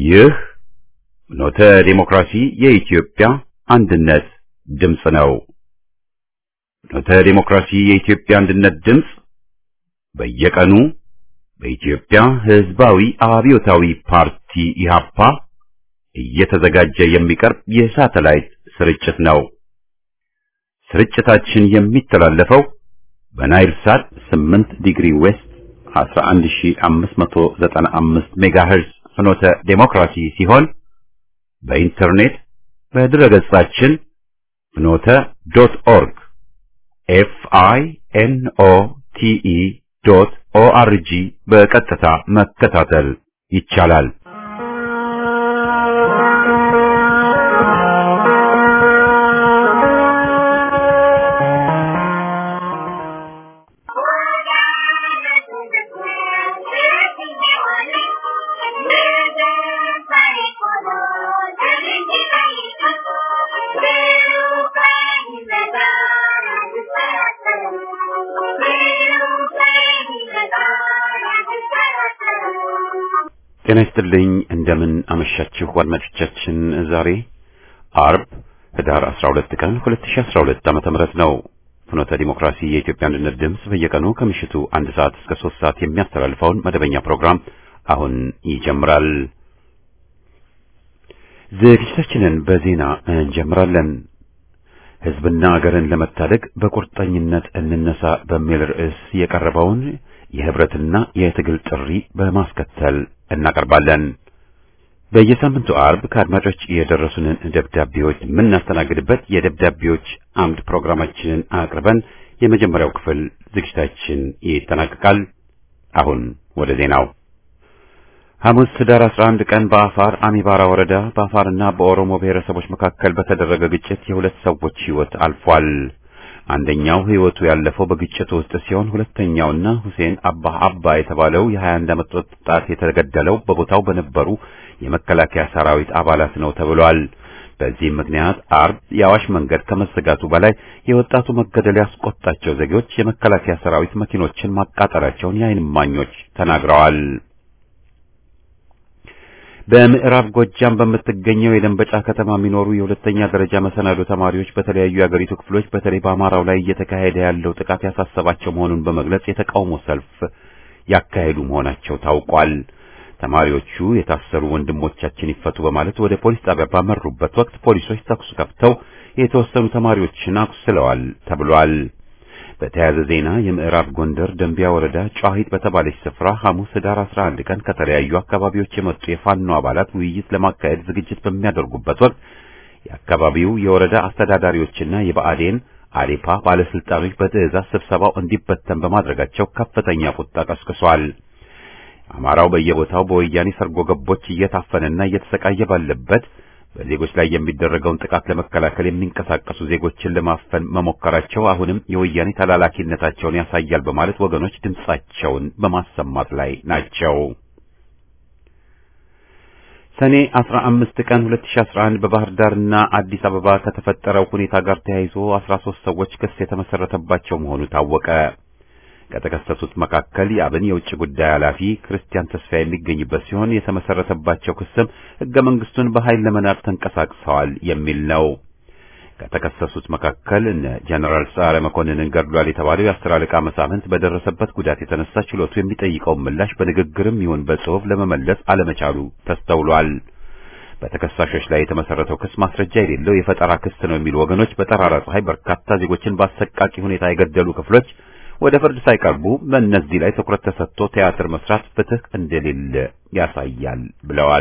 ይህ ኖተ ዴሞክራሲ የኢትዮጵያ አንድነት ድምፅ ነው። ኖተ ዴሞክራሲ የኢትዮጵያ አንድነት ድምፅ በየቀኑ በኢትዮጵያ ሕዝባዊ አብዮታዊ ፓርቲ ኢህአፓ እየተዘጋጀ የሚቀርብ የሳተላይት ስርጭት ነው። ስርጭታችን የሚተላለፈው በናይል ሳት 8 ዲግሪ ዌስት 11595 ሜጋሄርዝ ፍኖተ ዴሞክራሲ ሲሆን በኢንተርኔት በድረገጻችን ፍኖተ ዶት ኦርግ ኤፍ አይ ኤን ኦ ቲ ኢ ዶት ኦ አር ጂ በቀጥታ መከታተል ይቻላል። ጤና ይስጥልኝ። እንደምን አመሻችሁ አድማጮቻችን። ዛሬ አርብ ህዳር 12 ቀን 2012 ዓመተ ምህረት ነው። ፍኖተ ዲሞክራሲ የኢትዮጵያ አንድነት ድምፅ በየቀኑ ከምሽቱ አንድ ሰዓት እስከ ሶስት ሰዓት የሚያስተላልፈውን መደበኛ ፕሮግራም አሁን ይጀምራል። ዝግጅታችንን በዜና እንጀምራለን። ህዝብና አገርን ለመታደግ በቁርጠኝነት እንነሳ በሚል ርዕስ የቀረበውን የህብረትና የትግል ጥሪ በማስከተል እናቀርባለን። በየሳምንቱ አርብ ከአድማጮች የደረሱንን ደብዳቤዎች የምናስተናግድበት የደብዳቤዎች አምድ ፕሮግራማችንን አቅርበን የመጀመሪያው ክፍል ዝግጅታችን ይጠናቀቃል። አሁን ወደ ዜናው። ሐሙስ ህዳር 11 ቀን በአፋር አሚባራ ወረዳ በአፋርና በኦሮሞ ብሔረሰቦች መካከል በተደረገ ግጭት የሁለት ሰዎች ህይወት አልፏል። አንደኛው ህይወቱ ያለፈው በግጭቱ ውስጥ ሲሆን ሁለተኛውና ሁሴን አባ አባ የተባለው የ21 ዓመት ወጣት የተገደለው በቦታው በነበሩ የመከላከያ ሰራዊት አባላት ነው ተብሏል። በዚህም ምክንያት አርብ የአዋሽ መንገድ ከመዘጋቱ በላይ የወጣቱ መገደል ያስቆጣቸው ዜጎች የመከላከያ ሰራዊት መኪኖችን ማቃጠላቸውን የዓይን እማኞች ተናግረዋል። በምዕራብ ጎጃም በምትገኘው የደንበጫ ከተማ የሚኖሩ የሁለተኛ ደረጃ መሰናዶ ተማሪዎች በተለያዩ የአገሪቱ ክፍሎች በተለይ በአማራው ላይ እየተካሄደ ያለው ጥቃት ያሳሰባቸው መሆኑን በመግለጽ የተቃውሞ ሰልፍ ያካሄዱ መሆናቸው ታውቋል። ተማሪዎቹ የታሰሩ ወንድሞቻችን ይፈቱ በማለት ወደ ፖሊስ ጣቢያ ባመሩበት ወቅት ፖሊሶች ተኩስ ከፍተው የተወሰኑ ተማሪዎችን አቁስለዋል ተብሏል። በተያያዘ ዜና የምዕራብ ጎንደር ደንቢያ ወረዳ ጨዋሂት በተባለች ስፍራ ሐሙስ ህዳር 11 ቀን ከተለያዩ አካባቢዎች የመጡ የፋኖ አባላት ውይይት ለማካሄድ ዝግጅት በሚያደርጉበት ወቅት የአካባቢው የወረዳ አስተዳዳሪዎችና የብአዴን አዴፓ ባለስልጣኖች በትዕዛዝ ስብሰባው እንዲበተን በማድረጋቸው ከፍተኛ ቁጣ ቀስቅሷል። አማራው በየቦታው በወያኔ ሰርጎ ገቦች እየታፈነና እየተሰቃየ ባለበት በዜጎች ላይ የሚደረገውን ጥቃት ለመከላከል የሚንቀሳቀሱ ዜጎችን ለማፈን መሞከራቸው አሁንም የወያኔ ተላላኪነታቸውን ያሳያል በማለት ወገኖች ድምጻቸውን በማሰማት ላይ ናቸው። ሰኔ 15 ቀን 2011 በባህር ዳርና አዲስ አበባ ከተፈጠረው ሁኔታ ጋር ተያይዞ 13 ሰዎች ክስ የተመሰረተባቸው መሆኑ ታወቀ። ከተከሰሱት መካከል የአብን የውጭ ጉዳይ ኃላፊ ክርስቲያን ተስፋ የሚገኝበት ሲሆን የተመሰረተባቸው ክስም ሕገ መንግስቱን በኃይል ለመናድ ተንቀሳቅሰዋል የሚል ነው። ከተከሰሱት መካከል እነ ጀነራል ሰዓረ መኮንንን ገድሏል የተባለው የአስር አለቃ መሳፍንት በደረሰበት ጉዳት የተነሳ ችሎቱ የሚጠይቀውን ምላሽ በንግግርም ይሁን በጽሑፍ ለመመለስ አለመቻሉ ተስተውሏል። በተከሳሾች ላይ የተመሰረተው ክስ ማስረጃ የሌለው የፈጠራ ክስ ነው የሚሉ ወገኖች በጠራራ ፀሐይ በርካታ ዜጎችን በአሰቃቂ ሁኔታ የገደሉ ክፍሎች ወደ ፍርድ ሳይቀርቡ በእነዚህ ላይ ትኩረት ተሰጥቶ ቲያትር መስራት ፍትህ እንደሌለ ያሳያል ብለዋል።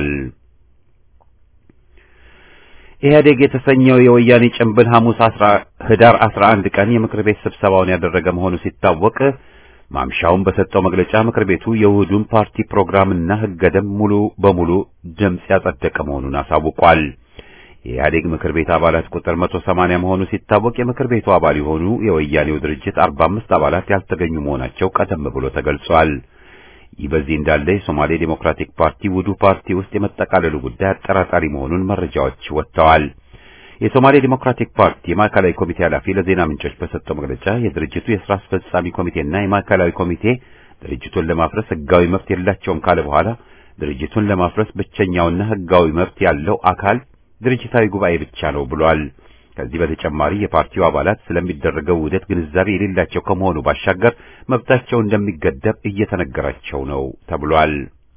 ኢህአዴግ የተሰኘው የወያኔ ጭንብል ሐሙስ ህዳር 11 ቀን የምክር ቤት ስብሰባውን ያደረገ መሆኑ ሲታወቅ ማምሻውን በሰጠው መግለጫ ምክር ቤቱ የውህዱን ፓርቲ ፕሮግራምና ህገ ደንብ ሙሉ በሙሉ ድምፅ ያጸደቀ መሆኑን አሳውቋል። የኢህአዴግ ምክር ቤት አባላት ቁጥር 180 መሆኑ ሲታወቅ የምክር ቤቱ አባል የሆኑ የወያኔው ድርጅት 45 አባላት ያልተገኙ መሆናቸው ቀደም ብሎ ተገልጿል። ይህ በዚህ እንዳለ የሶማሌ ዴሞክራቲክ ፓርቲ ውዱ ፓርቲ ውስጥ የመጠቃለሉ ጉዳይ አጠራጣሪ መሆኑን መረጃዎች ወጥተዋል። የሶማሌ ዲሞክራቲክ ፓርቲ የማዕከላዊ ኮሚቴ ኃላፊ ለዜና ምንጮች በሰጠው መግለጫ የድርጅቱ የስራ አስፈጻሚ ኮሚቴና የማዕከላዊ ኮሚቴ ድርጅቱን ለማፍረስ ህጋዊ መብት የላቸውም ካለ በኋላ ድርጅቱን ለማፍረስ ብቸኛውና ሕጋዊ መብት ያለው አካል ድርጅታዊ ጉባኤ ብቻ ነው ብሏል። ከዚህ በተጨማሪ የፓርቲው አባላት ስለሚደረገው ውህደት ግንዛቤ የሌላቸው ከመሆኑ ባሻገር መብታቸው እንደሚገደብ እየተነገራቸው ነው ተብሏል።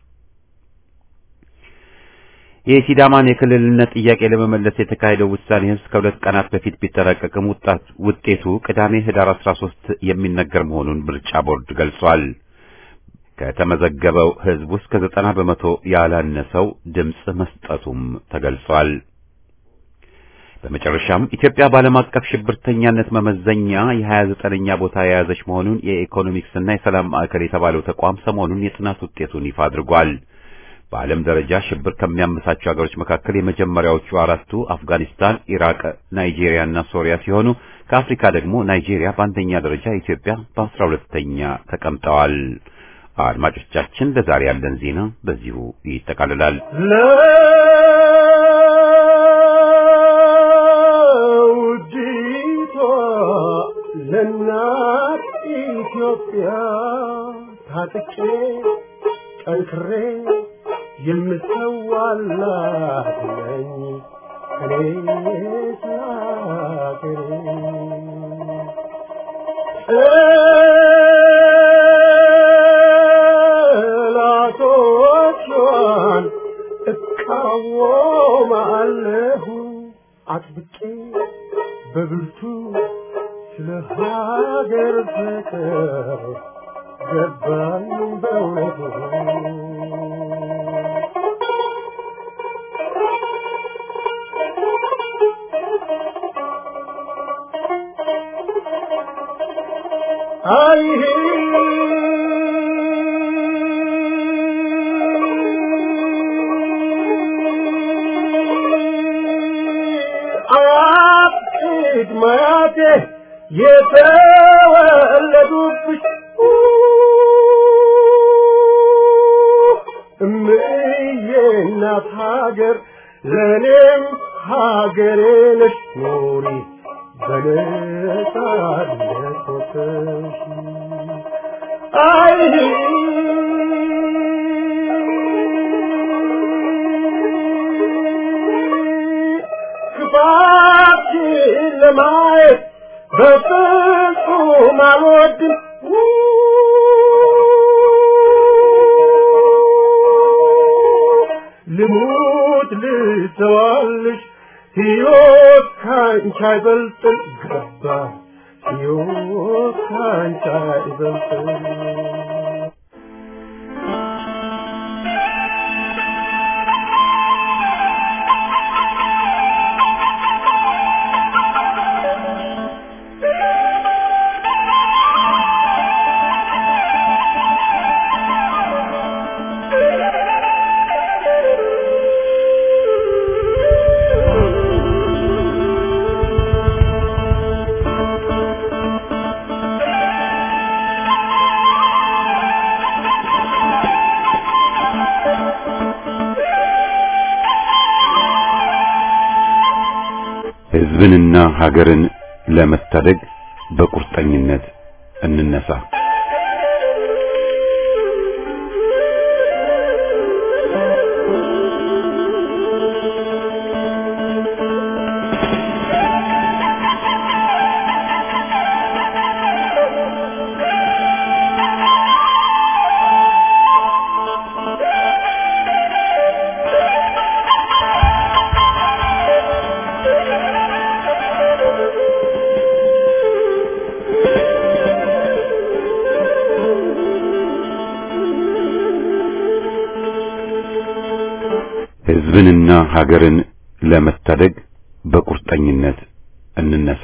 የሲዳማን የክልልነት ጥያቄ ለመመለስ የተካሄደው ውሳኔ ህዝብ ከሁለት ቀናት በፊት ቢጠናቀቅም ውጤቱ ቅዳሜ ህዳር 13 የሚነገር መሆኑን ምርጫ ቦርድ ገልጿል። ከተመዘገበው ህዝብ ውስጥ ከዘጠና በመቶ ያላነሰው ድምፅ መስጠቱም ተገልጿል። በመጨረሻም ኢትዮጵያ በዓለም አቀፍ ሽብርተኛነት መመዘኛ የ29ኛ ቦታ የያዘች መሆኑን የኢኮኖሚክስና የሰላም ማዕከል የተባለው ተቋም ሰሞኑን የጥናት ውጤቱን ይፋ አድርጓል። በዓለም ደረጃ ሽብር ከሚያመሳቸው ሀገሮች መካከል የመጀመሪያዎቹ አራቱ አፍጋኒስታን፣ ኢራቅ፣ ናይጄሪያ እና ሶሪያ ሲሆኑ ከአፍሪካ ደግሞ ናይጄሪያ በአንደኛ ደረጃ፣ ኢትዮጵያ በአስራ ሁለተኛ ተቀምጠዋል። አድማጮቻችን ለዛሬ ያለን ዜና በዚሁ ይጠቃልላል። ለውዲቷ ለእናት ኢትዮጵያ ታጥቄ ጠንክሬ የምሰዋላት ነኝ እኔ ስላገሬ ጠላቶቿን እቃወማለሁ አጥብቄ በብርቱ ስለ ሀገር ፍቅር ገባኝ በእውነቱ አይ አያት ማያቴ የተወለዱብሽ እምዬ እናት ሀገር ለእኔም ሀገሬ ነሽ ኑሪ በነጻነት ወጥተሽ አይ ክፋትሽን ለማየት በፍጹም አልወድም ልሙት ልተዋልሽ ሕይወት ካንቺ አይበልጥም ገባ ሕይወት ካንቺ አይበልጥም ሕዝብንና ሀገርን ለመታደግ በቁርጠኝነት እንነሳ። ሕዝብንና ሀገርን ለመታደግ በቁርጠኝነት እንነሳ።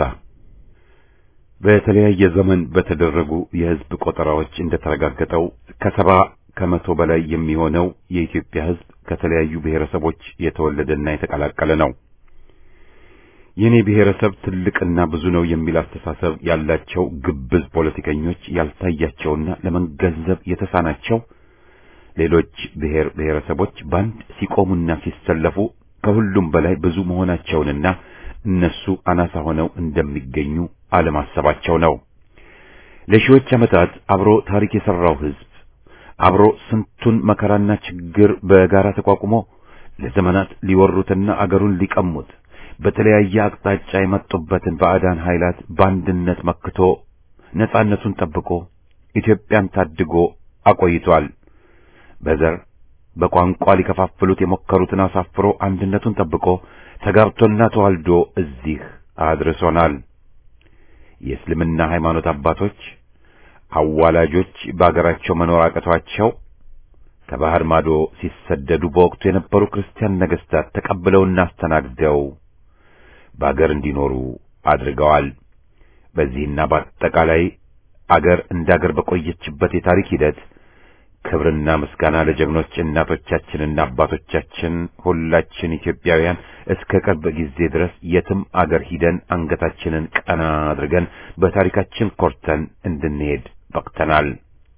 በተለያየ ዘመን በተደረጉ የሕዝብ ቆጠራዎች እንደተረጋገጠው ከሰባ ከመቶ በላይ የሚሆነው የኢትዮጵያ ሕዝብ ከተለያዩ ብሔረሰቦች የተወለደና የተቀላቀለ ነው። የኔ ብሔረሰብ ትልቅና ብዙ ነው የሚል አስተሳሰብ ያላቸው ግብዝ ፖለቲከኞች ያልታያቸውና ለመገንዘብ የተሳናቸው ሌሎች ብሔር ብሔረሰቦች ባንድ ሲቆሙና ሲሰለፉ ከሁሉም በላይ ብዙ መሆናቸውንና እነሱ አናሳ ሆነው እንደሚገኙ አለማሰባቸው ነው። ለሺዎች ዓመታት አብሮ ታሪክ የሰራው ሕዝብ አብሮ ስንቱን መከራና ችግር በጋራ ተቋቁሞ ለዘመናት ሊወሩትና አገሩን ሊቀሙት በተለያየ አቅጣጫ የመጡበትን ባዕዳን ኃይላት በአንድነት መክቶ ነጻነቱን ጠብቆ ኢትዮጵያን ታድጎ አቆይቷል። በዘር በቋንቋ ሊከፋፍሉት የሞከሩትን አሳፍሮ አንድነቱን ጠብቆ ተጋብቶና ተዋልዶ እዚህ አድርሶናል። የእስልምና ሃይማኖት አባቶች አዋላጆች በአገራቸው መኖር አቅቷቸው ከባህር ማዶ ሲሰደዱ በወቅቱ የነበሩ ክርስቲያን ነገሥታት ተቀብለውና አስተናግደው በአገር እንዲኖሩ አድርገዋል። በዚህና በአጠቃላይ አገር እንደ አገር በቆየችበት የታሪክ ሂደት ክብርና ምስጋና ለጀግኖች እናቶቻችንና አባቶቻችን ሁላችን ኢትዮጵያውያን እስከ ቅርብ ጊዜ ድረስ የትም አገር ሂደን አንገታችንን ቀና አድርገን በታሪካችን ኮርተን እንድንሄድ በቅተናል።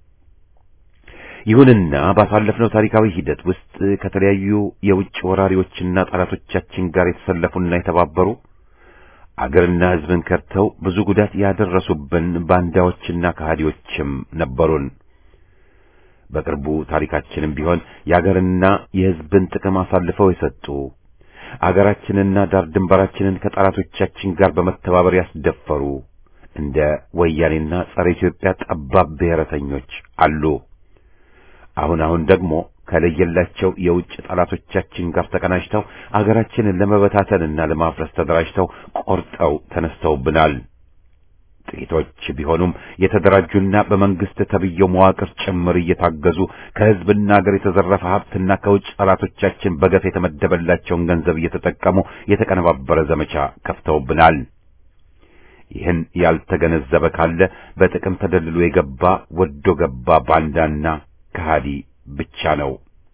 ይሁንና ባሳለፍነው ታሪካዊ ሂደት ውስጥ ከተለያዩ የውጭ ወራሪዎችና ጠላቶቻችን ጋር የተሰለፉና የተባበሩ አገርና ሕዝብን ከድተው ብዙ ጉዳት ያደረሱብን ባንዳዎችና ከሃዲዎችም ነበሩን። በቅርቡ ታሪካችንም ቢሆን የአገርና የሕዝብን ጥቅም አሳልፈው የሰጡ አገራችንና ዳር ድንበራችንን ከጠላቶቻችን ጋር በመተባበር ያስደፈሩ እንደ ወያኔና ጸረ ኢትዮጵያ ጠባብ ብሔረተኞች አሉ። አሁን አሁን ደግሞ ከለየላቸው የውጭ ጠላቶቻችን ጋር ተቀናጅተው አገራችንን ለመበታተንና ለማፍረስ ተደራጅተው ቆርጠው ተነስተውብናል። ጥቂቶች ቢሆኑም የተደራጁና በመንግስት ተብየው መዋቅር ጭምር እየታገዙ ከህዝብና ሀገር የተዘረፈ ሀብትና ከውጭ ጠላቶቻችን በገፍ የተመደበላቸውን ገንዘብ እየተጠቀሙ የተቀነባበረ ዘመቻ ከፍተውብናል። ይህን ያልተገነዘበ ካለ በጥቅም ተደልሎ የገባ ወዶ ገባ ባንዳና ከሃዲ ብቻ ነው።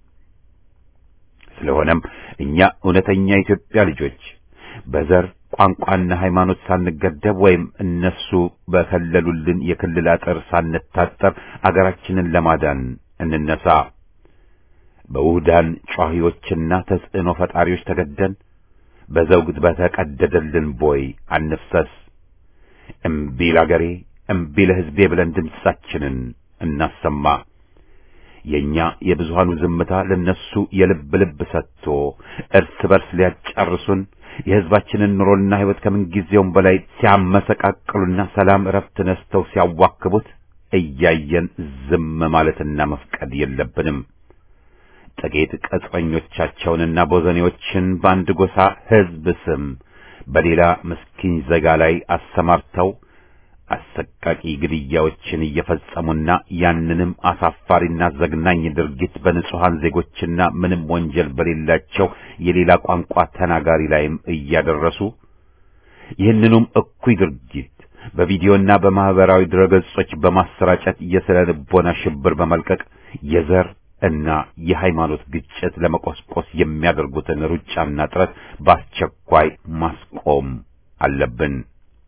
ስለሆነም እኛ እውነተኛ የኢትዮጵያ ልጆች በዘር ቋንቋና ሃይማኖት ሳንገደብ ወይም እነሱ በከለሉልን የክልል አጥር ሳንታጠር አገራችንን ለማዳን እንነሳ። በውህዳን ጯሂዎችና ተጽዕኖ ፈጣሪዎች ተገደን በዘውግ በተቀደደልን ቦይ አንፍሰስ። እምቢ ለአገሬ እምቢ ለሕዝቤ ብለን ድምፃችንን እናሰማ። የኛ የብዙሃኑ ዝምታ ለነሱ የልብ ልብ ሰጥቶ እርስ በርስ ሊያጫርሱን የሕዝባችንን ኑሮና ሕይወት ከምንጊዜውም በላይ ሲያመሰቃቅሉና ሰላም እረፍት ነስተው ሲያዋክቡት እያየን ዝም ማለትና መፍቀድ የለብንም። ጥቂት ቅጥረኞቻቸውንና ቦዘኔዎችን በአንድ ጎሳ ሕዝብ ስም በሌላ ምስኪን ዜጋ ላይ አሰማርተው አሰቃቂ ግድያዎችን እየፈጸሙና ያንንም አሳፋሪና ዘግናኝ ድርጊት በንጹሐን ዜጎችና ምንም ወንጀል በሌላቸው የሌላ ቋንቋ ተናጋሪ ላይም እያደረሱ ይህንኑም እኩይ ድርጊት በቪዲዮና በማህበራዊ ድረገጾች በማሰራጨት የስነ ልቦና ሽብር በመልቀቅ የዘር እና የሃይማኖት ግጭት ለመቆስቆስ የሚያደርጉትን ሩጫና ጥረት በአስቸኳይ ማስቆም አለብን።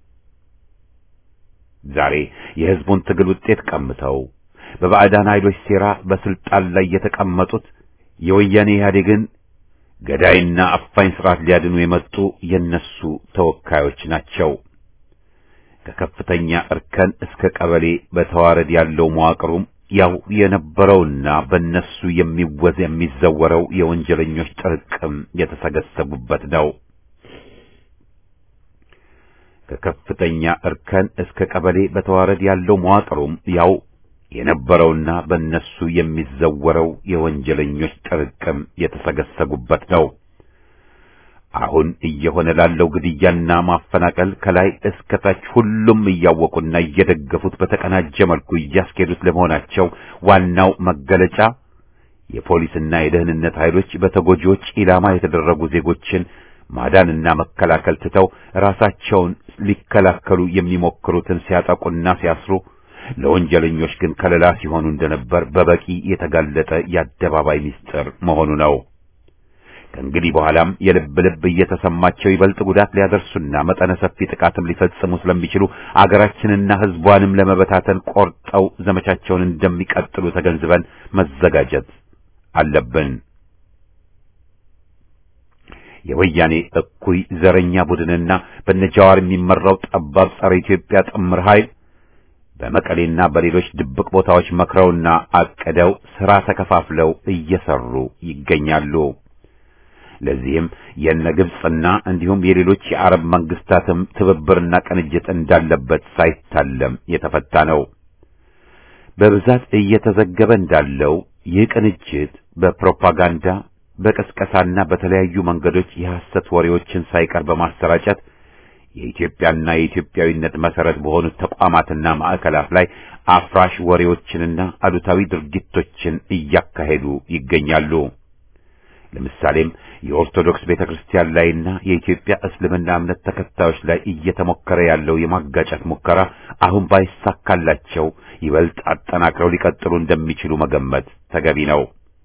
ዛሬ የሕዝቡን ትግል ውጤት ቀምተው በባዕዳን ኃይሎች ሴራ በስልጣን ላይ የተቀመጡት የወያኔ ኢህአዴግን ገዳይና አፋኝ ስርዓት ሊያድኑ የመጡ የነሱ ተወካዮች ናቸው። ከከፍተኛ እርከን እስከ ቀበሌ በተዋረድ ያለው መዋቅሩም ያው የነበረውና በእነሱ የሚወዝ የሚዘወረው የወንጀለኞች ጥርቅም የተሰገሰቡበት ነው። ከከፍተኛ እርከን እስከ ቀበሌ በተዋረድ ያለው መዋቅሩም ያው የነበረውና በእነሱ የሚዘወረው የወንጀለኞች ጥርቅም የተሰገሰጉበት ነው። አሁን እየሆነ ላለው ግድያና ማፈናቀል ከላይ እስከ ታች ሁሉም እያወቁና እየደገፉት በተቀናጀ መልኩ እያስኬዱት ለመሆናቸው ዋናው መገለጫ የፖሊስና የደህንነት ኃይሎች በተጎጂዎች ኢላማ የተደረጉ ዜጎችን ማዳንና መከላከል ትተው ራሳቸውን ሊከላከሉ የሚሞክሩትን ሲያጠቁና ሲያስሩ ለወንጀለኞች ግን ከለላ ሲሆኑ እንደነበር በበቂ የተጋለጠ የአደባባይ ምስጢር መሆኑ ነው። ከእንግዲህ በኋላም የልብ ልብ እየተሰማቸው ይበልጥ ጉዳት ሊያደርሱና መጠነ ሰፊ ጥቃትም ሊፈጽሙ ስለሚችሉ አገራችንና ሕዝቧንም ለመበታተን ቆርጠው ዘመቻቸውን እንደሚቀጥሉ ተገንዝበን መዘጋጀት አለብን። የወያኔ እኩይ ዘረኛ ቡድንና በነጃዋር የሚመራው ጠባብ ጸረ ኢትዮጵያ ጥምር ኃይል በመቀሌና በሌሎች ድብቅ ቦታዎች መክረውና አቅደው ሥራ ተከፋፍለው እየሰሩ ይገኛሉ። ለዚህም የነ ግብጽና እንዲሁም የሌሎች የአረብ መንግስታትም ትብብርና ቅንጅት እንዳለበት ሳይታለም የተፈታ ነው። በብዛት እየተዘገበ እንዳለው ይህ ቅንጅት በፕሮፓጋንዳ በቅስቀሳና በተለያዩ መንገዶች የሐሰት ወሬዎችን ሳይቀር በማሰራጨት የኢትዮጵያና የኢትዮጵያዊነት መሰረት በሆኑት ተቋማትና ማዕከላት ላይ አፍራሽ ወሬዎችንና አሉታዊ ድርጊቶችን እያካሄዱ ይገኛሉ። ለምሳሌም የኦርቶዶክስ ቤተክርስቲያን ላይና የኢትዮጵያ እስልምና እምነት ተከታዮች ላይ እየተሞከረ ያለው የማጋጨት ሙከራ አሁን ባይሳካላቸው ይበልጥ አጠናክረው ሊቀጥሉ እንደሚችሉ መገመት ተገቢ ነው።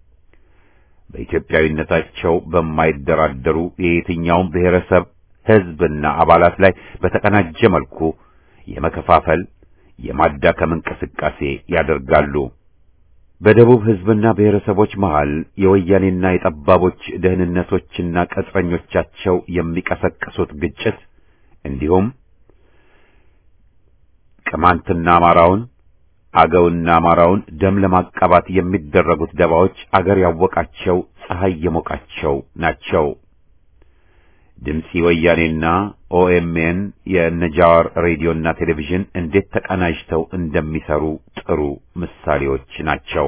በኢትዮጵያዊነታቸው በማይደራደሩ የየትኛውም ብሔረሰብ ሕዝብና አባላት ላይ በተቀናጀ መልኩ የመከፋፈል የማዳከም እንቅስቃሴ ያደርጋሉ። በደቡብ ሕዝብና ብሔረሰቦች መሃል የወያኔና የጠባቦች ደህንነቶችና ቅጥረኞቻቸው የሚቀሰቅሱት ግጭት እንዲሁም ቅማንትና አማራውን አገውና አማራውን ደም ለማቃባት የሚደረጉት ደባዎች አገር ያወቃቸው ፀሐይ የሞቃቸው ናቸው። ድምፂ ወያኔና ኦኤምኤን የነጃዋር ሬዲዮና ቴሌቪዥን እንዴት ተቀናጅተው እንደሚሰሩ ጥሩ ምሳሌዎች ናቸው።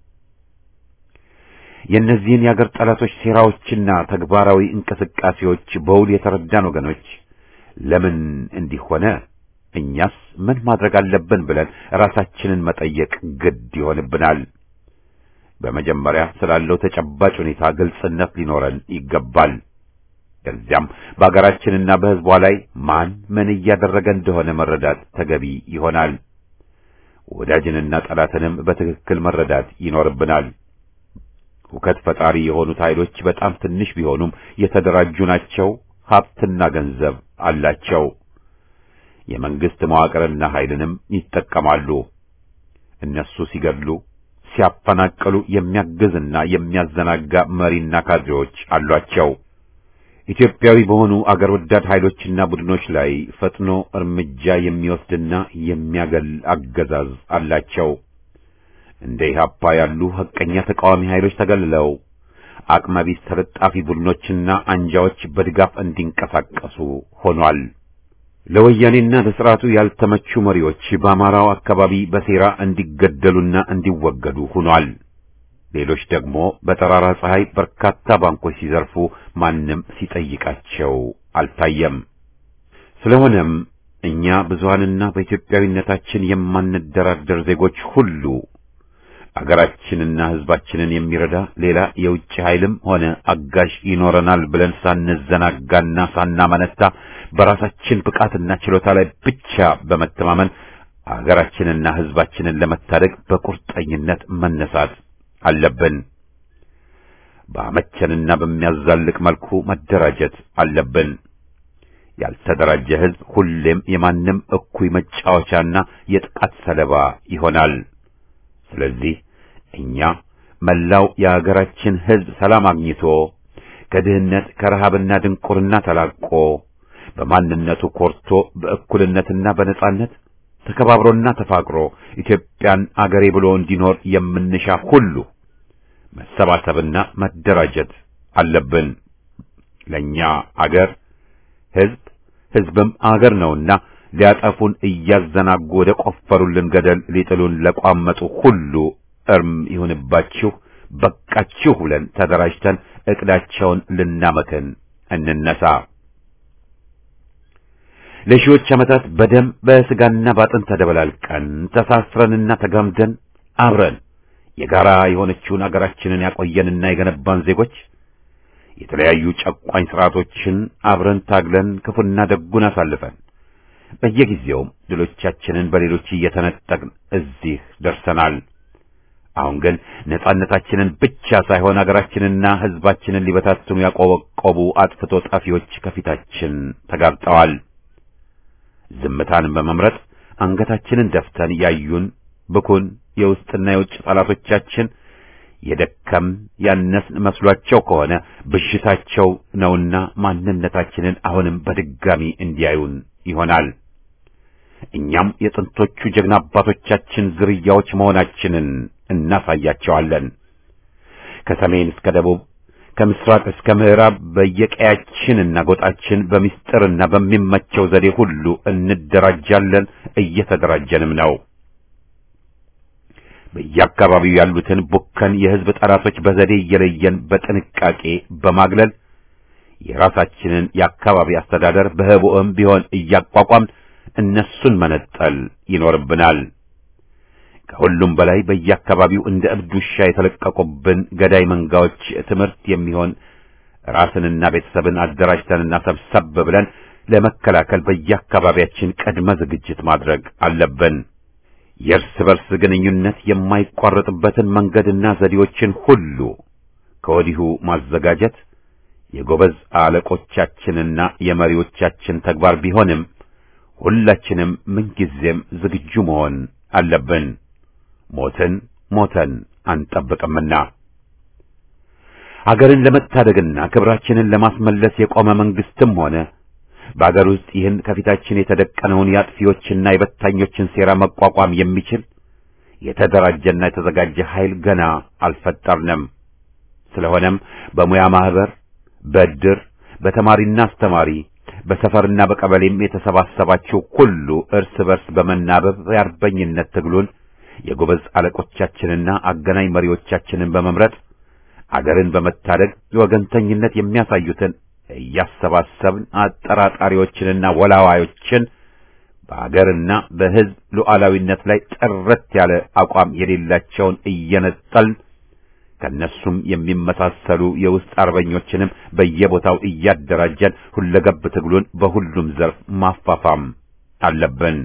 የእነዚህን የአገር ጠላቶች ሴራዎችና ተግባራዊ እንቅስቃሴዎች በውል የተረዳን ወገኖች ለምን እንዲህ ሆነ፣ እኛስ ምን ማድረግ አለብን ብለን ራሳችንን መጠየቅ ግድ ይሆንብናል። በመጀመሪያ ስላለው ተጨባጭ ሁኔታ ግልጽነት ሊኖረን ይገባል። ከዚያም በአገራችንና በሕዝቧ ላይ ማን ምን እያደረገ እንደሆነ መረዳት ተገቢ ይሆናል። ወዳጅንና ጠላትንም በትክክል መረዳት ይኖርብናል። ሁከት ፈጣሪ የሆኑት ኃይሎች በጣም ትንሽ ቢሆኑም የተደራጁ ናቸው። ሀብትና ገንዘብ አላቸው። የመንግስት መዋቅርና ኃይልንም ይጠቀማሉ። እነሱ ሲገድሉ፣ ሲያፈናቅሉ የሚያግዝና የሚያዘናጋ መሪና ካድሬዎች አሏቸው። ኢትዮጵያዊ በሆኑ አገር ወዳድ ኃይሎችና ቡድኖች ላይ ፈጥኖ እርምጃ የሚወስድና የሚያገል አገዛዝ አላቸው። እንደ ኢህአፓ ያሉ ሐቀኛ ተቃዋሚ ኃይሎች ተገልለው አቅመቢስ ተለጣፊ ቡድኖችና አንጃዎች በድጋፍ እንዲንቀሳቀሱ ሆኗል። ለወያኔና ለሥርዓቱ ያልተመቹ መሪዎች በአማራው አካባቢ በሴራ እንዲገደሉና እንዲወገዱ ሆኗል። ሌሎች ደግሞ በጠራራ ፀሐይ በርካታ ባንኮች ሲዘርፉ ማንም ሲጠይቃቸው አልታየም። ስለሆነም እኛ ብዙሃንና በኢትዮጵያዊነታችን የማንደራደር ዜጎች ሁሉ አገራችንና ሕዝባችንን የሚረዳ ሌላ የውጭ ኃይልም ሆነ አጋዥ ይኖረናል ብለን ሳንዘናጋና ሳናመነታ በራሳችን ብቃትና ችሎታ ላይ ብቻ በመተማመን አገራችንና ሕዝባችንን ለመታደግ በቁርጠኝነት መነሳት አለብን። በአመቸንና በሚያዛልቅ መልኩ መደራጀት አለብን። ያልተደራጀ ሕዝብ ሁሌም የማንም እኩይ መጫወቻና የጥቃት ሰለባ ይሆናል። ስለዚህ እኛ መላው የአገራችን ሕዝብ ሰላም አግኝቶ ከድህነት ከረሃብና ድንቁርና ተላቆ በማንነቱ ኮርቶ በእኩልነትና በነጻነት ተከባብሮና ተፋቅሮ ኢትዮጵያን አገሬ ብሎ እንዲኖር የምንሻ ሁሉ መሰባሰብና መደራጀት አለብን። ለኛ አገር ሕዝብ ሕዝብም አገር ነውና ሊያጠፉን እያዘናጉ ወደ ቆፈሩልን ገደል ሊጥሉን ለቋመጡ ሁሉ እርም ይሁንባችሁ፣ በቃችሁ ብለን ተደራጅተን ዕቅዳቸውን ልናመክን እንነሳ። ለሺዎች ዓመታት በደም በሥጋና ባጥንት ተደበላልቀን ተሳስረንና ተጋምደን አብረን የጋራ የሆነችውን አገራችንን ያቆየንና የገነባን ዜጎች የተለያዩ ጨቋኝ ሥርዓቶችን አብረን ታግለን ክፉና ደጉን አሳልፈን በየጊዜውም ድሎቻችንን በሌሎች እየተነጠቅን እዚህ ደርሰናል። አሁን ግን ነጻነታችንን ብቻ ሳይሆን አገራችንና ሕዝባችንን ሊበታትኑ ያቆበቆቡ አጥፍቶ ጠፊዎች ከፊታችን ተጋርጠዋል። ዝምታን በመምረጥ አንገታችንን ደፍተን ያዩን ብኩን የውስጥና የውጭ ጠላቶቻችን የደከም ያነስን መስሏቸው ከሆነ ብሽታቸው ነውና ማንነታችንን አሁንም በድጋሚ እንዲያዩን ይሆናል። እኛም የጥንቶቹ ጀግና አባቶቻችን ዝርያዎች መሆናችንን እናሳያቸዋለን። ከሰሜን እስከ ደቡብ ከምስራቅ እስከ ምዕራብ በየቀያችንና ጎጣችን በሚስጥርና በሚመቸው ዘዴ ሁሉ እንደራጃለን፣ እየተደራጀንም ነው። በየአካባቢው ያሉትን ቡከን የሕዝብ ጠላቶች በዘዴ እየለየን በጥንቃቄ በማግለል የራሳችንን የአካባቢ አስተዳደር በህቡዕም ቢሆን እያቋቋምን እነሱን መነጠል ይኖርብናል። ከሁሉም በላይ በየአካባቢው እንደ እብድ ውሻ የተለቀቁብን ገዳይ መንጋዎች ትምህርት የሚሆን ራስንና ቤተሰብን አደራጅተንና ሰብሰብ ብለን ለመከላከል በየአካባቢያችን ቅድመ ዝግጅት ማድረግ አለብን። የእርስ በርስ ግንኙነት የማይቋረጥበትን መንገድና ዘዴዎችን ሁሉ ከወዲሁ ማዘጋጀት የጎበዝ አለቆቻችንና የመሪዎቻችን ተግባር ቢሆንም ሁላችንም ምንጊዜም ዝግጁ መሆን አለብን። ሞትን ሞተን አንጠብቅምና አገርን ለመታደግና ክብራችንን ለማስመለስ የቆመ መንግስትም ሆነ በአገር ውስጥ ይህን ከፊታችን የተደቀነውን የአጥፊዎችና የበታኞችን ሴራ መቋቋም የሚችል የተደራጀና የተዘጋጀ ኃይል ገና አልፈጠርንም። ስለሆነም በሙያ ማህበር፣ በእድር፣ በተማሪና አስተማሪ፣ በሰፈርና በቀበሌም የተሰባሰባችሁ ሁሉ እርስ በርስ በመናበብ የአርበኝነት ትግሉን የጎበዝ አለቆቻችንና አገናኝ መሪዎቻችንን በመምረጥ አገርን በመታደግ የወገንተኝነት የሚያሳዩትን እያሰባሰብን አጠራጣሪዎችንና ወላዋዮችን በአገርና በሕዝብ ሉዓላዊነት ላይ ጥርት ያለ አቋም የሌላቸውን እየነጠልን ከነሱም የሚመሳሰሉ የውስጥ አርበኞችንም በየቦታው እያደራጀን ሁለገብ ትግሉን በሁሉም ዘርፍ ማፋፋም አለብን።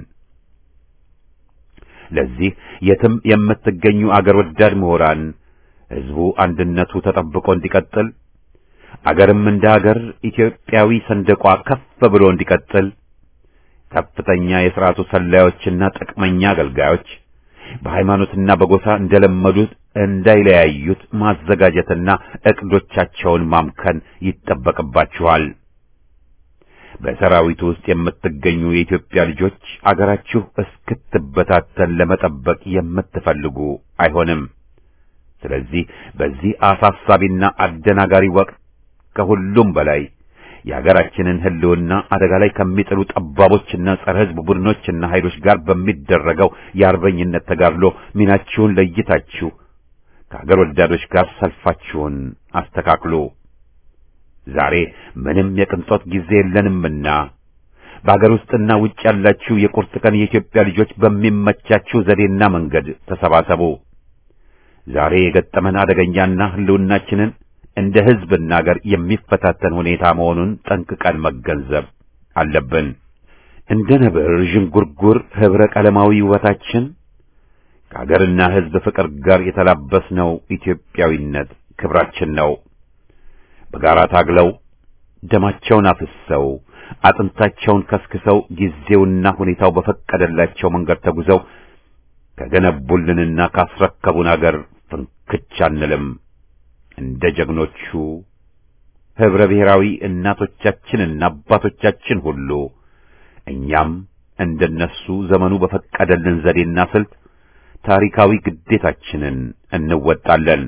ለዚህ የትም የምትገኙ አገር ወዳድ ምሁራን ሕዝቡ አንድነቱ ተጠብቆ እንዲቀጥል አገርም እንደ አገር ኢትዮጵያዊ ሰንደቋ ከፍ ብሎ እንዲቀጥል ከፍተኛ የሥርዓቱ ሰላዮችና ጥቅመኛ አገልጋዮች በሃይማኖትና በጎሳ እንደለመዱት እንዳይለያዩት ማዘጋጀትና ዕቅዶቻቸውን ማምከን ይጠበቅባችኋል። በሰራዊቱ ውስጥ የምትገኙ የኢትዮጵያ ልጆች አገራችሁ እስክትበታተን ለመጠበቅ የምትፈልጉ አይሆንም። ስለዚህ በዚህ አሳሳቢና አደናጋሪ ወቅት ከሁሉም በላይ የሀገራችንን ሕልውና አደጋ ላይ ከሚጥሉ ጠባቦችና ጸረ ሕዝብ ቡድኖችና ኃይሎች ጋር በሚደረገው የአርበኝነት ተጋድሎ ሚናችሁን ለይታችሁ ከአገር ወዳዶች ጋር ሰልፋችሁን አስተካክሉ። ዛሬ ምንም የቅንጦት ጊዜ የለንምና በአገር ውስጥና ውጭ ያላችሁ የቁርጥ ቀን የኢትዮጵያ ልጆች በሚመቻችሁ ዘዴና መንገድ ተሰባሰቡ። ዛሬ የገጠመን አደገኛና ሕልውናችንን እንደ ሕዝብና አገር የሚፈታተን ሁኔታ መሆኑን ጠንቅቀን መገንዘብ አለብን። እንደ ነብር ዥንጉርጉር ኅብረ ቀለማዊ ውበታችን ከአገርና ሕዝብ ፍቅር ጋር የተላበስነው ኢትዮጵያዊነት ክብራችን ነው። በጋራ ታግለው ደማቸውን አፍሰው አጥንታቸውን ከስክሰው ጊዜውና ሁኔታው በፈቀደላቸው መንገድ ተጉዘው ከገነቡልንና ካስረከቡን አገር ፍንክች አንልም። እንደ ጀግኖቹ ኅብረ ብሔራዊ እናቶቻችንና አባቶቻችን ሁሉ እኛም እንደነሱ ዘመኑ በፈቀደልን ዘዴና ስልት ታሪካዊ ግዴታችንን እንወጣለን።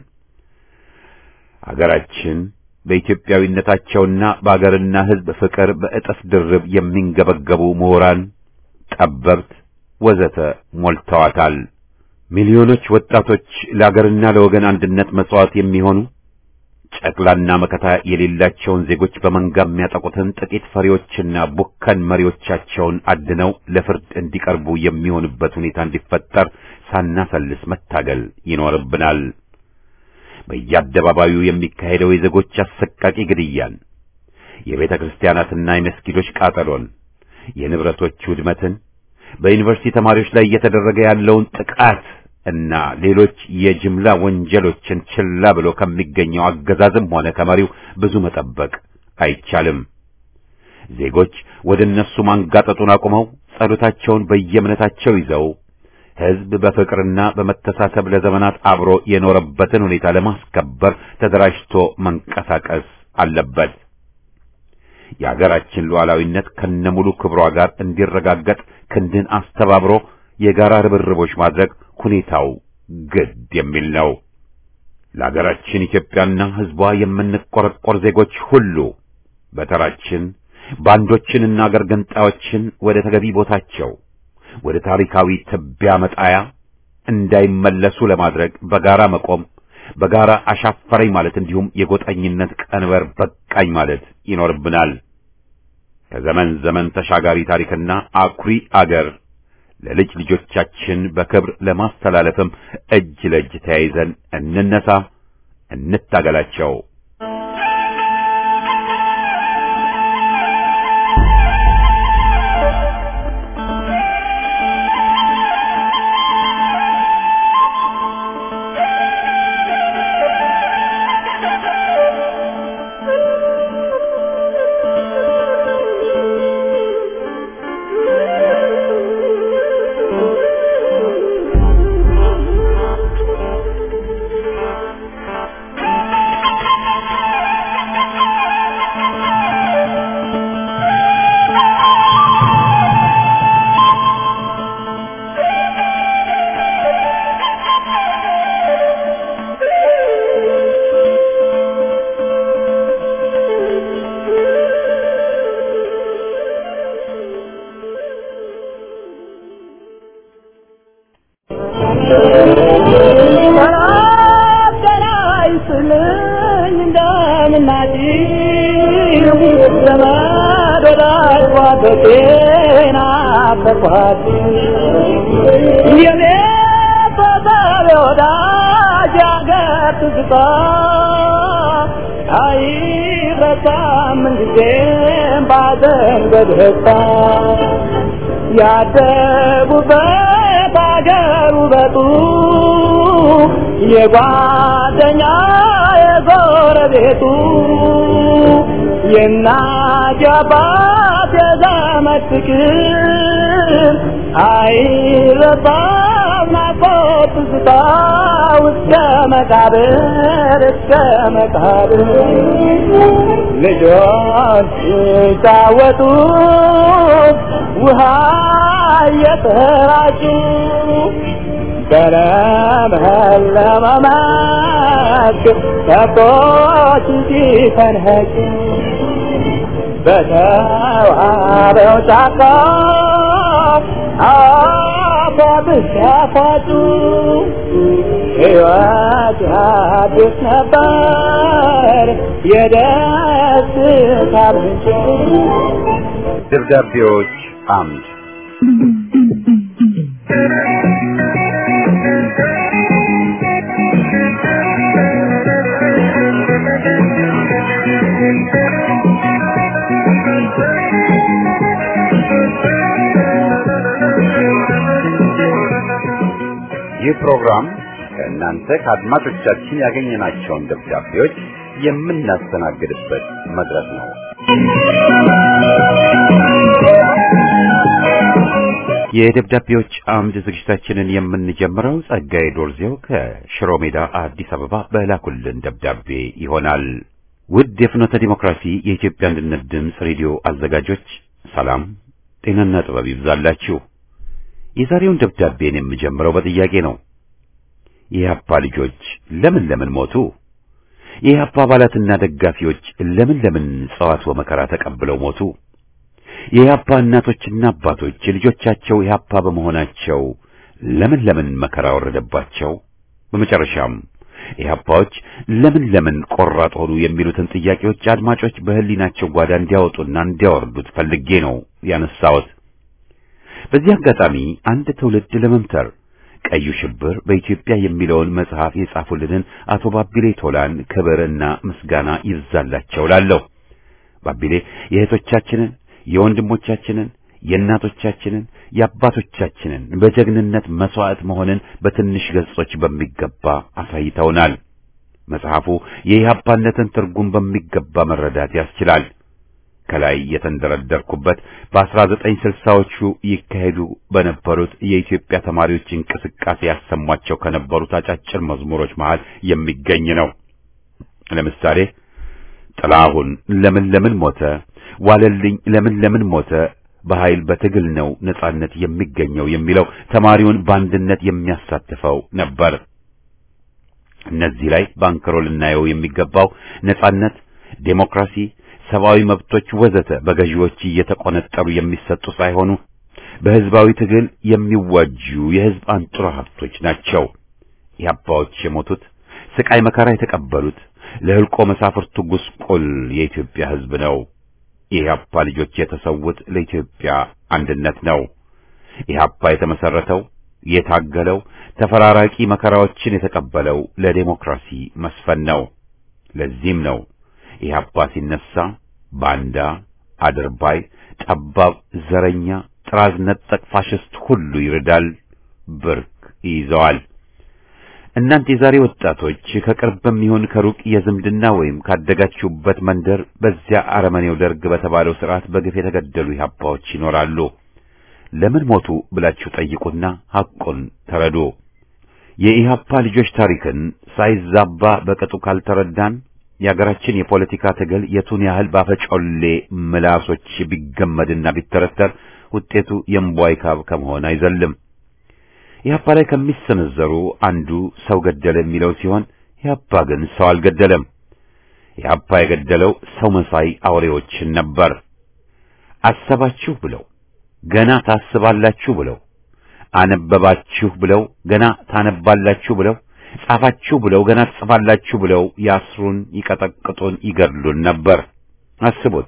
አገራችን በኢትዮጵያዊነታቸውና በአገርና ሕዝብ ፍቅር በእጥፍ ድርብ የሚንገበገቡ ምሁራን፣ ጠበብት ወዘተ ሞልተዋታል። ሚሊዮኖች ወጣቶች ለአገርና ለወገን አንድነት መሥዋዕት የሚሆኑ ጨቅላና መከታ የሌላቸውን ዜጎች በመንጋ የሚያጠቁትን ጥቂት ፈሪዎችና ቡከን መሪዎቻቸውን አድነው ለፍርድ እንዲቀርቡ የሚሆንበት ሁኔታ እንዲፈጠር ሳናሰልስ መታገል ይኖርብናል። በየአደባባዩ የሚካሄደው የዜጎች አሰቃቂ ግድያን፣ የቤተ ክርስቲያናትና የመስጊዶች ቃጠሎን፣ የንብረቶች ውድመትን፣ በዩኒቨርሲቲ ተማሪዎች ላይ እየተደረገ ያለውን ጥቃት እና ሌሎች የጅምላ ወንጀሎችን ችላ ብሎ ከሚገኘው አገዛዝም ሆነ ከመሪው ብዙ መጠበቅ አይቻልም። ዜጎች ወደ እነሱ ማንጋጠጡን አቁመው ጸሎታቸውን በየእምነታቸው ይዘው ሕዝብ በፍቅርና በመተሳሰብ ለዘመናት አብሮ የኖረበትን ሁኔታ ለማስከበር ተደራጅቶ መንቀሳቀስ አለበት። የአገራችን ሉዓላዊነት ከነሙሉ ክብሯ ጋር እንዲረጋገጥ ክንድን አስተባብሮ የጋራ ርብርቦች ማድረግ ሁኔታው ግድ የሚል ነው። ለአገራችን ኢትዮጵያና ሕዝቧ የምንቆረቆር ዜጎች ሁሉ በተራችን ባንዶችንና አገር ገንጣዮችን ወደ ተገቢ ቦታቸው ወደ ታሪካዊ ትቢያ መጣያ እንዳይመለሱ ለማድረግ በጋራ መቆም፣ በጋራ አሻፈረኝ ማለት እንዲሁም የጎጠኝነት ቀንበር በቃኝ ማለት ይኖርብናል። ከዘመን ዘመን ተሻጋሪ ታሪክና አኩሪ አገር ለልጅ ልጆቻችን በክብር ለማስተላለፍም እጅ ለእጅ ተያይዘን እንነሳ፣ እንታገላቸው። ያደጉበት አገር ውበቱ የጓደኛ የጎረቤቱ የእናት የአባት የዘመድ ፍቅር አይረሳም ናፍቆት ትዝታ እስከ መቃብር እስከ መቃብር ልጆች ሲጫወቱ ውሃ እየተራጩ በለመለመ መስክ ከብቶች ሲፈንኸጩ በተዋበው ጫካ አባብስ ያፋጩ ሕይወት አዲስ ነበር የደስታ ምንጭ ደብዳቤዎች አምድ ይህ ፕሮግራም ከእናንተ ከአድማጮቻችን ያገኘናቸውን ደብዳቤዎች የምናስተናግድበት መድረክ ነው። የደብዳቤዎች አምድ ዝግጅታችንን የምንጀምረው ጸጋዬ ዶርዜው ከሽሮ ሜዳ አዲስ አበባ በላኩልን ደብዳቤ ይሆናል። ውድ የፍኖተ ዲሞክራሲ የኢትዮጵያ አንድነት ድምፅ ሬዲዮ አዘጋጆች ሰላም፣ ጤናና ጥበብ ይብዛላችሁ። የዛሬውን ደብዳቤን የምጀምረው በጥያቄ ነው። የኢህአፓ ልጆች ለምን ለምን ሞቱ? የኢህአፓ አባላትና ደጋፊዎች ለምን ለምን ጸዋት ወመከራ ተቀብለው ሞቱ? የኢህአፓ እናቶችና አባቶች ልጆቻቸው ኢህአፓ በመሆናቸው ለምን ለምን መከራ ወረደባቸው? በመጨረሻም ኢህአፓዎች ለምን ለምን ቆራጥ ሆኑ የሚሉትን ጥያቄዎች አድማጮች በህሊናቸው ጓዳ እንዲያወጡና እንዲያወርዱት ፈልጌ ነው ያነሳሁት። በዚህ አጋጣሚ አንድ ትውልድ ለመምተር ቀዩ ሽብር በኢትዮጵያ የሚለውን መጽሐፍ የጻፉልንን አቶ ባቢሌ ቶላን ክብርና ምስጋና ይብዛላቸው ላለሁ። ባቢሌ የእህቶቻችንን፣ የወንድሞቻችንን፣ የእናቶቻችንን፣ የአባቶቻችንን በጀግንነት መስዋዕት መሆንን በትንሽ ገጾች በሚገባ አሳይተውናል። መጽሐፉ የኢህአፓነትን ትርጉም በሚገባ መረዳት ያስችላል። ከላይ የተንደረደርኩበት በ1960ዎቹ ይካሄዱ በነበሩት የኢትዮጵያ ተማሪዎች እንቅስቃሴ ያሰሟቸው ከነበሩት አጫጭር መዝሙሮች መሃል የሚገኝ ነው። ለምሳሌ ጥላሁን ለምን ለምን ሞተ፣ ዋለልኝ ለምን ለምን ሞተ በኃይል በትግል ነው ነጻነት የሚገኘው የሚለው ተማሪውን በአንድነት የሚያሳትፈው ነበር። እነዚህ ላይ ባንክሮ ልናየው የሚገባው ነጻነት፣ ዴሞክራሲ፣ ሰብአዊ መብቶች ወዘተ በገዢዎች እየተቆነጠሩ የሚሰጡ ሳይሆኑ በህዝባዊ ትግል የሚዋጁ የህዝብ አንጡራ ሀብቶች ናቸው። የአባዎች የሞቱት ስቃይ መከራ የተቀበሉት ለህልቆ መሳፍርቱ ጉስቁል የኢትዮጵያ ህዝብ ነው። የኢህአፓ ልጆች የተሰዉት ለኢትዮጵያ አንድነት ነው። ኢህአፓ የተመሰረተው የታገለው ተፈራራቂ መከራዎችን የተቀበለው ለዴሞክራሲ መስፈን ነው። ለዚህም ነው ኢህአፓ ሲነሳ ባንዳ፣ አድርባይ፣ ጠባብ፣ ዘረኛ፣ ጥራዝ ነጠቅ ፋሽስት ሁሉ ይርዳል፣ ብርክ ይይዘዋል። እናንተ የዛሬ ወጣቶች ከቅርብም ይሁን ከሩቅ የዝምድና ወይም ካደጋችሁበት መንደር በዚያ አረመኔው ደርግ በተባለው ስርዓት በግፍ የተገደሉ ኢህአፓዎች ይኖራሉ። ለምን ሞቱ ብላችሁ ጠይቁና ሐቁን ተረዱ። የኢህአፓ ልጆች ታሪክን ሳይዛባ በቅጡ ካልተረዳን የአገራችን የፖለቲካ ትግል የቱን ያህል ባፈጮሌ ምላሶች ቢገመድና ቢተረተር ውጤቱ የእምቧይ ካብ ከመሆን አይዘልም። ኢህአፓ ላይ ከሚሰነዘሩ አንዱ ሰው ገደለ የሚለው ሲሆን ኢህአፓ ግን ሰው አልገደለም። ኢህአፓ የገደለው ሰው መሳይ አውሬዎችን ነበር። አሰባችሁ ብለው ገና ታስባላችሁ ብለው አነበባችሁ ብለው ገና ታነባላችሁ ብለው ጻፋችሁ ብለው ገና ትጽፋላችሁ ብለው ያስሩን፣ ይቀጠቅጡን፣ ይገድሉን ነበር። አስቡት።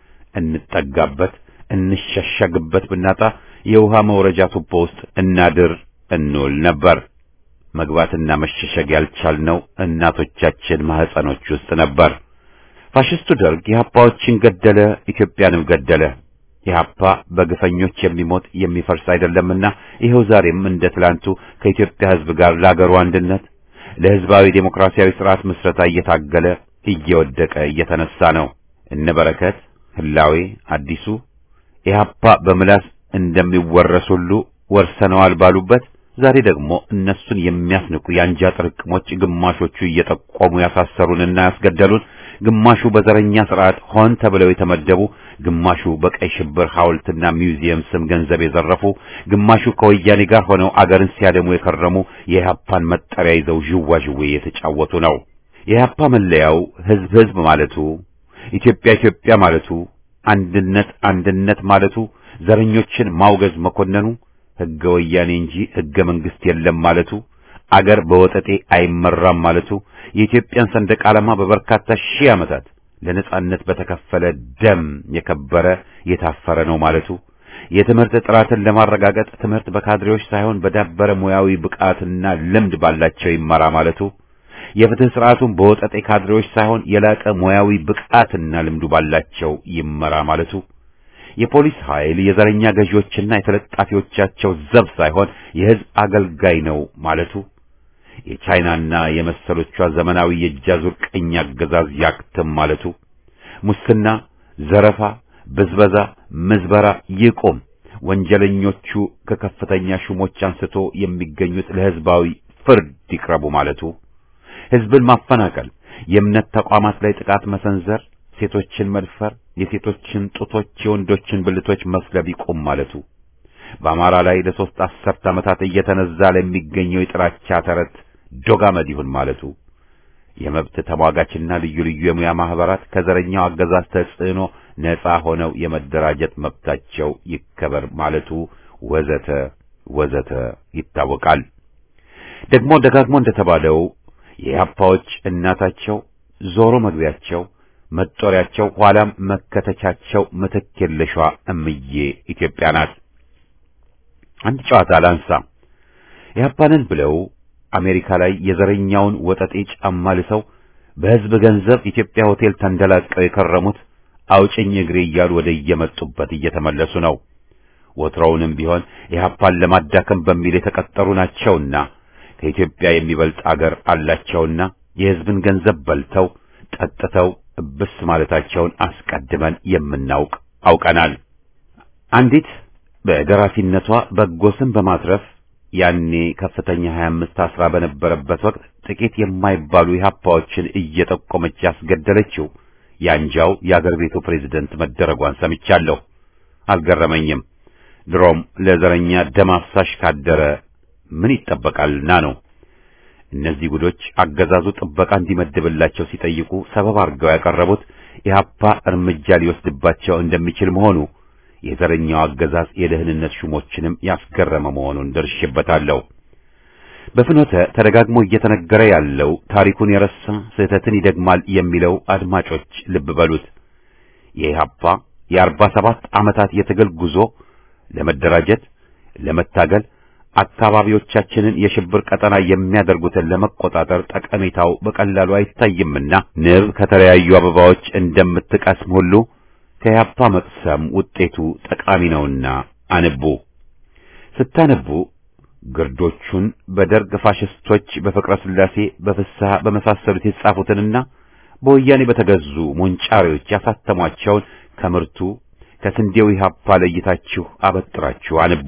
እንጠጋበት እንሸሸግበት ብናጣ የውሃ መውረጃ ቱቦ ውስጥ እናድር እንውል ነበር። መግባትና መሸሸግ ያልቻልነው እናቶቻችን ማህፀኖች ውስጥ ነበር። ፋሽስቱ ደርግ ኢህአፓዎችን ገደለ፣ ኢትዮጵያንም ገደለ። ኢህአፓ በግፈኞች የሚሞት የሚፈርስ አይደለምና ይኸው ዛሬም እንደ ትላንቱ ከኢትዮጵያ ሕዝብ ጋር ለአገሩ አንድነት ለሕዝባዊ ዴሞክራሲያዊ ስርዓት ምስረታ እየታገለ እየወደቀ እየተነሳ ነው። እነ በረከት ህላዌ አዲሱ ኢህአፓ በምላስ እንደሚወረስ ሁሉ ወርሰነዋል ባሉበት ዛሬ ደግሞ እነሱን የሚያስንቁ የአንጃ ጥርቅሞች ግማሾቹ እየጠቆሙ ያሳሰሩንና ያስገደሉን፣ ግማሹ በዘረኛ ስርዓት ሆን ተብለው የተመደቡ፣ ግማሹ በቀይ ሽብር ሐውልትና ሚውዚየም ስም ገንዘብ የዘረፉ፣ ግማሹ ከወያኔ ጋር ሆነው አገርን ሲያደሙ የከረሙ የኢህአፓን መጠሪያ ይዘው ዥዋዥዌ የተጫወቱ ነው። የኢህአፓ መለያው ህዝብ ህዝብ ማለቱ፣ ኢትዮጵያ ኢትዮጵያ ማለቱ፣ አንድነት አንድነት ማለቱ፣ ዘረኞችን ማውገዝ መኮነኑ ህገ ወያኔ እንጂ ህገ መንግስት የለም ማለቱ፣ አገር በወጠጤ አይመራም ማለቱ፣ የኢትዮጵያን ሰንደቅ ዓላማ በበርካታ ሺህ ዓመታት ለነጻነት በተከፈለ ደም የከበረ የታፈረ ነው ማለቱ፣ የትምህርት ጥራትን ለማረጋገጥ ትምህርት በካድሬዎች ሳይሆን በዳበረ ሙያዊ ብቃትና ልምድ ባላቸው ይመራ ማለቱ፣ የፍትህ ስርዓቱን በወጠጤ ካድሬዎች ሳይሆን የላቀ ሙያዊ ብቃትና ልምዱ ባላቸው ይመራ ማለቱ የፖሊስ ኃይል የዘረኛ ገዢዎችና የተለጣፊዎቻቸው ዘብ ሳይሆን የህዝብ አገልጋይ ነው ማለቱ የቻይናና የመሰሎቿ ዘመናዊ የእጃዙር ቀኝ አገዛዝ ያክትም ማለቱ ሙስና፣ ዘረፋ፣ ብዝበዛ፣ ምዝበራ ይቁም፣ ወንጀለኞቹ ከከፍተኛ ሹሞች አንስቶ የሚገኙት ለህዝባዊ ፍርድ ይቅረቡ ማለቱ ህዝብን ማፈናቀል፣ የእምነት ተቋማት ላይ ጥቃት መሰንዘር ሴቶችን መድፈር፣ የሴቶችን ጡቶች፣ የወንዶችን ብልቶች መስለብ ይቁም ማለቱ በአማራ ላይ ለሶስት አስርት ዓመታት እየተነዛ ለሚገኘው የጥላቻ ተረት ዶጋመድ ይሁን ማለቱ የመብት ተሟጋችና ልዩ ልዩ የሙያ ማህበራት ከዘረኛው አገዛዝ ተጽዕኖ ነፃ ሆነው የመደራጀት መብታቸው ይከበር ማለቱ ወዘተ ወዘተ ይታወቃል። ደግሞ ደጋግሞ እንደተባለው የኢህአፓዎች እናታቸው ዞሮ መግቢያቸው መጦሪያቸው ኋላም መከተቻቸው ምትክ የለሿ እምዬ ኢትዮጵያ ናት። አንድ ጨዋታ ላንሳ። ኢህአፓንን ብለው አሜሪካ ላይ የዘረኛውን ወጠጤ ጫማ ልሰው በህዝብ ገንዘብ ኢትዮጵያ ሆቴል ተንደላቀው የከረሙት አውጭኝ እግሬ እያሉ ወደ እየመጡበት እየተመለሱ ነው። ወትሮውንም ቢሆን ኢህአፓን ለማዳከም በሚል የተቀጠሩ ናቸውና ከኢትዮጵያ የሚበልጥ አገር አላቸውና የህዝብን ገንዘብ በልተው ጠጥተው እብስ ማለታቸውን አስቀድመን የምናውቅ አውቀናል። አንዲት በደራሲነቷ በጎ ስም በማትረፍ ያኔ ከፍተኛ 25 አስራ በነበረበት ወቅት ጥቂት የማይባሉ ኢህአፓዎችን እየጠቆመች ያስገደለችው ያንጃው የአገር ቤቱ ፕሬዝደንት መደረጓን ሰምቻለሁ። አልገረመኝም። ድሮም ለዘረኛ ደም አፍሳሽ ካደረ ምን ይጠበቃልና ነው። እነዚህ ጉዶች አገዛዙ ጥበቃ እንዲመድብላቸው ሲጠይቁ ሰበብ አድርገው ያቀረቡት ኢህአፓ እርምጃ ሊወስድባቸው እንደሚችል መሆኑ የዘረኛው አገዛዝ የደህንነት ሹሞችንም ያስገረመ መሆኑን ደርሼበታለሁ። በፍኖተ ተደጋግሞ እየተነገረ ያለው ታሪኩን የረሳ ስህተትን ይደግማል የሚለው አድማጮች ልብ በሉት። የኢህአፓ የአርባ ሰባት ዓመታት የትግል ጉዞ ለመደራጀት፣ ለመታገል አካባቢዎቻችንን የሽብር ቀጠና የሚያደርጉትን ለመቆጣጠር ጠቀሜታው በቀላሉ አይታይምና ንብ ከተለያዩ አበባዎች እንደምትቀስም ሁሉ ከኢህአፓ መቅሰም ውጤቱ ጠቃሚ ነውና አንቡ። ስታነቡ ግርዶቹን በደርግ ፋሽስቶች በፍቅረ ሥላሴ በፍስሐ በመሳሰሉት የተጻፉትንና በወያኔ በተገዙ ሞንጫሪዎች ያሳተሟቸውን ከምርቱ ከስንዴው ኢህአፓ ለይታችሁ አበጥራችሁ አንቡ።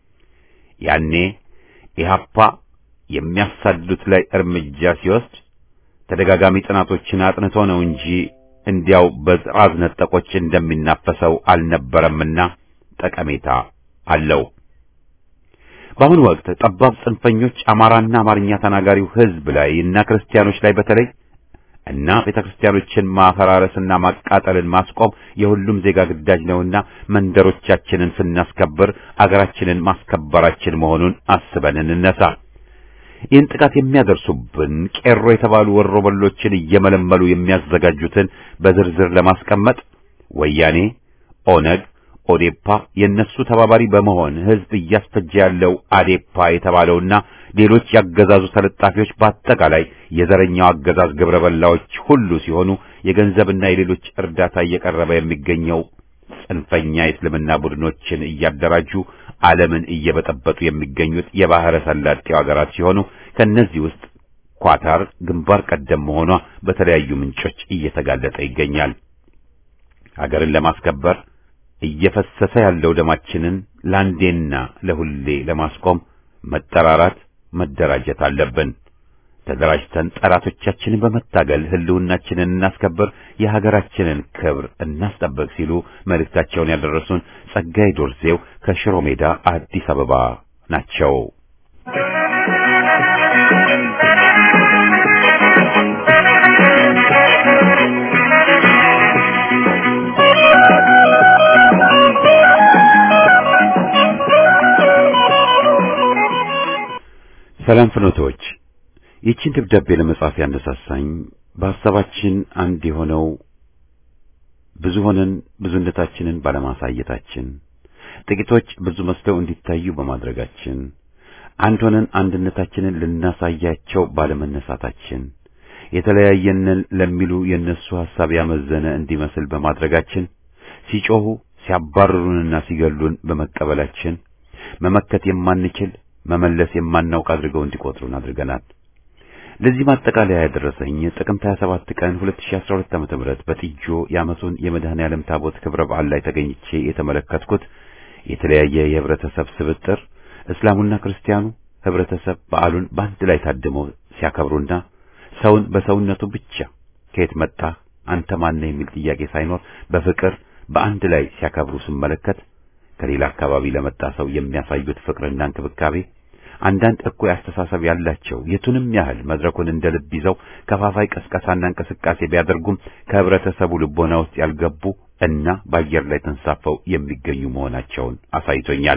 ያኔ ኢህአፓ የሚያሳድዱት ላይ እርምጃ ሲወስድ ተደጋጋሚ ጥናቶችን አጥንቶ ነው እንጂ እንዲያው በጥራዝ ነጠቆች እንደሚናፈሰው አልነበረምና ጠቀሜታ አለው። በአሁኑ ወቅት ጠባብ ጽንፈኞች አማራና አማርኛ ተናጋሪው ሕዝብ ላይ እና ክርስቲያኖች ላይ በተለይ እና ቤተክርስቲያኖችን ማፈራረስና ማቃጠልን ማስቆም የሁሉም ዜጋ ግዳጅ ነውና መንደሮቻችንን ስናስከብር አገራችንን ማስከበራችን መሆኑን አስበን እንነሳ። ይህን ጥቃት የሚያደርሱብን ቄሮ የተባሉ ወሮበሎችን እየመለመሉ የሚያዘጋጁትን በዝርዝር ለማስቀመጥ ወያኔ፣ ኦነግ፣ ኦዴፓ የነሱ ተባባሪ በመሆን ህዝብ እያስፈጀ ያለው አዴፓ የተባለውና ሌሎች ያገዛዙ ተለጣፊዎች በአጠቃላይ የዘረኛው አገዛዝ ግብረ በላዎች ሁሉ ሲሆኑ የገንዘብና የሌሎች እርዳታ እየቀረበ የሚገኘው ጽንፈኛ የእስልምና ቡድኖችን እያደራጁ ዓለምን እየበጠበጡ የሚገኙት የባህረ ሰላጤው ሀገራት ሲሆኑ ከነዚህ ውስጥ ኳታር ግንባር ቀደም መሆኗ በተለያዩ ምንጮች እየተጋለጠ ይገኛል። ሀገርን ለማስከበር እየፈሰሰ ያለው ደማችንን ለአንዴና ለሁሌ ለማስቆም መጠራራት፣ መደራጀት አለብን። ተደራጅተን ጠላቶቻችንን በመታገል ህልውናችንን እናስከብር፣ የሀገራችንን ክብር እናስጠብቅ ሲሉ መልእክታቸውን ያደረሱን ጸጋይ ዶርዜው ከሽሮ ሜዳ አዲስ አበባ ናቸው። ሰላም ፍኖቶች ይህችን ደብዳቤ ለመጻፍ ያነሳሳኝ በሐሳባችን አንድ የሆነው ብዙ ሆነን ብዙነታችንን ባለማሳየታችን፣ ጥቂቶች ብዙ መስለው እንዲታዩ በማድረጋችን፣ አንድ ሆነን አንድነታችንን ልናሳያቸው ባለመነሳታችን፣ የተለያየንን ለሚሉ የእነሱ ሐሳብ ያመዘነ እንዲመስል በማድረጋችን፣ ሲጮሁ ሲያባርሩንና ሲገሉን በመቀበላችን መመከት የማንችል መመለስ የማናውቅ አድርገው እንዲቆጥሩን አድርገናል። ለዚህ ማጠቃለያ ያደረሰኝ ጥቅምት 27 ቀን 2012 ዓ.ም በጥጆ የዓመቱን የመድኃኔ ዓለም ታቦት ክብረ በዓል ላይ ተገኝቼ የተመለከትኩት የተለያየ የህብረተሰብ ስብጥር እስላሙና ክርስቲያኑ ህብረተሰብ በዓሉን በአንድ ላይ ታድመው ሲያከብሩና ሰውን በሰውነቱ ብቻ ከየት መጣህ አንተ ማነህ የሚል ጥያቄ ሳይኖር በፍቅር በአንድ ላይ ሲያከብሩ ስመለከት ከሌላ አካባቢ ለመጣ ሰው የሚያሳዩት ፍቅርና እንክብካቤ አንዳንድ እኩይ አስተሳሰብ ያላቸው የቱንም ያህል መድረኩን እንደ ልብ ይዘው ከፋፋይ ቀስቀሳና እንቅስቃሴ ቢያደርጉም ከህብረተሰቡ ልቦና ውስጥ ያልገቡ እና በአየር ላይ ተንሳፈው የሚገኙ መሆናቸውን አሳይቶኛል።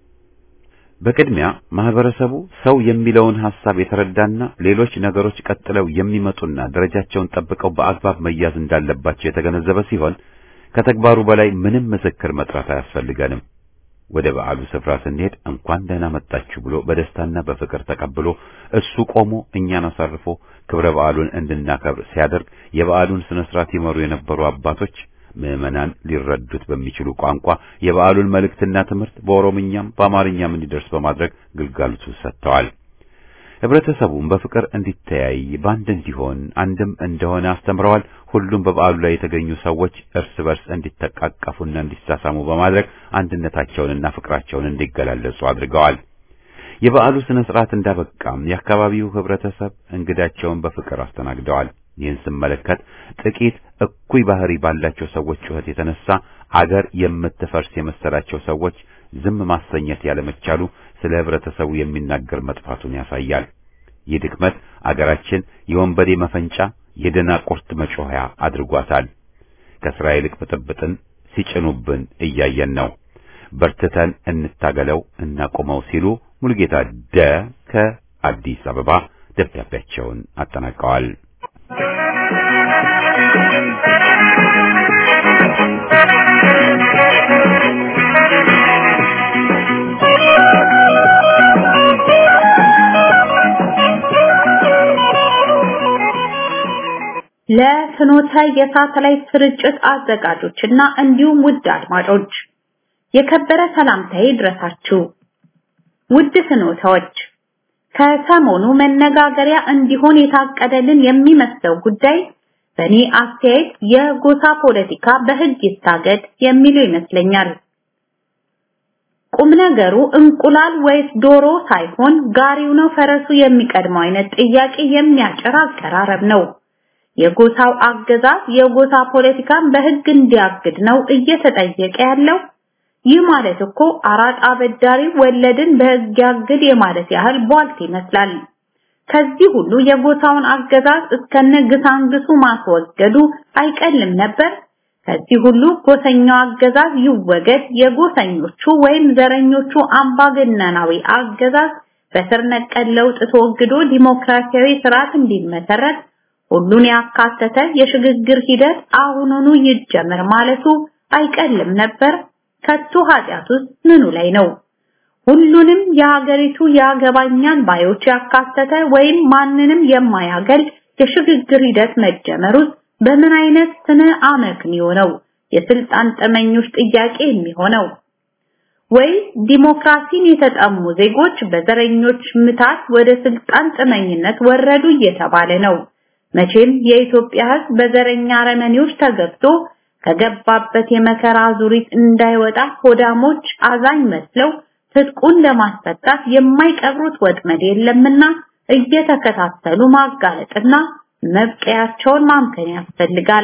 በቅድሚያ ማህበረሰቡ ሰው የሚለውን ሐሳብ የተረዳና ሌሎች ነገሮች ቀጥለው የሚመጡና ደረጃቸውን ጠብቀው በአግባብ መያዝ እንዳለባቸው የተገነዘበ ሲሆን ከተግባሩ በላይ ምንም ምስክር መጥራት አያስፈልገንም። ወደ በዓሉ ስፍራ ስንሄድ እንኳን ደህና መጣችሁ ብሎ በደስታና በፍቅር ተቀብሎ እሱ ቆሞ እኛን አሳርፎ ክብረ በዓሉን እንድናከብር ሲያደርግ የበዓሉን ስነ ስርዓት ይመሩ የነበሩ አባቶች ምዕመናን ሊረዱት በሚችሉ ቋንቋ የበዓሉን መልእክትና ትምህርት በኦሮምኛም በአማርኛም እንዲደርስ በማድረግ ግልጋሎቱ ሰጥተዋል። ህብረተሰቡም በፍቅር እንዲተያይ በአንድ እንዲሆን አንድም እንደሆነ አስተምረዋል። ሁሉም በበዓሉ ላይ የተገኙ ሰዎች እርስ በርስ እንዲተቃቀፉና እንዲሳሳሙ በማድረግ አንድነታቸውንና ፍቅራቸውን እንዲገላለጹ አድርገዋል። የበዓሉ ስነ ስርዓት እንዳበቃም የአካባቢው ህብረተሰብ እንግዳቸውን በፍቅር አስተናግደዋል። ይህን ስመለከት ጥቂት እኩይ ባህሪ ባላቸው ሰዎች ጩኸት የተነሳ አገር የምትፈርስ የመሰላቸው ሰዎች ዝም ማሰኘት ያለመቻሉ ስለ ህብረተሰቡ የሚናገር መጥፋቱን ያሳያል። ይህ ድክመት አገራችን የወንበዴ መፈንጫ፣ የደናቁርት መጮኸያ አድርጓታል። ከስራ ይልቅ ብጥብጥን ሲጭኑብን እያየን ነው። በርትተን እንታገለው እናቆመው ሲሉ ሙሉጌታ ደ ከአዲስ አበባ ደብዳቤያቸውን አጠናቀዋል። ለፍኖተ የሳተላይት ስርጭት አዘጋጆችና እንዲሁም ውድ አድማጮች የከበረ ሰላምታዬ ድረሳችሁ። ውድ ፍኖተዎች ከሰሞኑ መነጋገሪያ እንዲሆን የታቀደልን የሚመስለው ጉዳይ በእኔ አስተያየት የጎሳ ፖለቲካ በሕግ ይታገድ የሚለው ይመስለኛል። ቁም ነገሩ እንቁላል ወይስ ዶሮ ሳይሆን ጋሪው ነው ፈረሱ የሚቀድመው አይነት ጥያቄ የሚያጭር አቀራረብ ነው። የጎሳው አገዛዝ የጎሳ ፖለቲካን በሕግ እንዲያግድ ነው እየተጠየቀ ያለው። ይህ ማለት እኮ አራጣ አበዳሪ ወለድን በሕግ ያግድ የማለት ያህል ቧልት ይመስላል። ከዚህ ሁሉ የጎሳውን አገዛዝ እስከነ ግሳንግሱ ማስወገዱ አይቀልም ነበር። ከዚህ ሁሉ ጎሰኛው አገዛዝ ይወገድ፣ የጎሰኞቹ ወይም ዘረኞቹ አምባገነናዊ አገዛዝ በስር ነቀል ለውጥ ተወግዶ ዲሞክራሲያዊ ስርዓት እንዲመሰረት ሁሉን ያካተተ የሽግግር ሂደት አሁኑኑ ይጀመር ማለቱ አይቀልም ነበር። ከቶ ኃጢአቱስ ምኑ ላይ ነው? ሁሉንም የሀገሪቱ ያገባኛል ባዮች ያካተተ ወይም ማንንም የማያገል የሽግግር ሂደት መጀመሩስ በምን አይነት ስነ አመክንዮ ነው የስልጣን ጠመኞች ጥያቄ የሚሆነው? ወይ ዲሞክራሲን የተጠሙ ዜጎች በዘረኞች ምታት ወደ ስልጣን ጥመኝነት ወረዱ እየተባለ ነው። መቼም የኢትዮጵያ ሕዝብ በዘረኛ አረመኔዎች ተገብቶ ከገባበት የመከራ ዙሪት እንዳይወጣ ሆዳሞች አዛኝ መስለው ትጥቁን ለማስፈታት የማይቀብሩት ወጥመድ የለምና እየተከታተሉ ማጋለጥና መብቀያቸውን ማምከን ያስፈልጋል።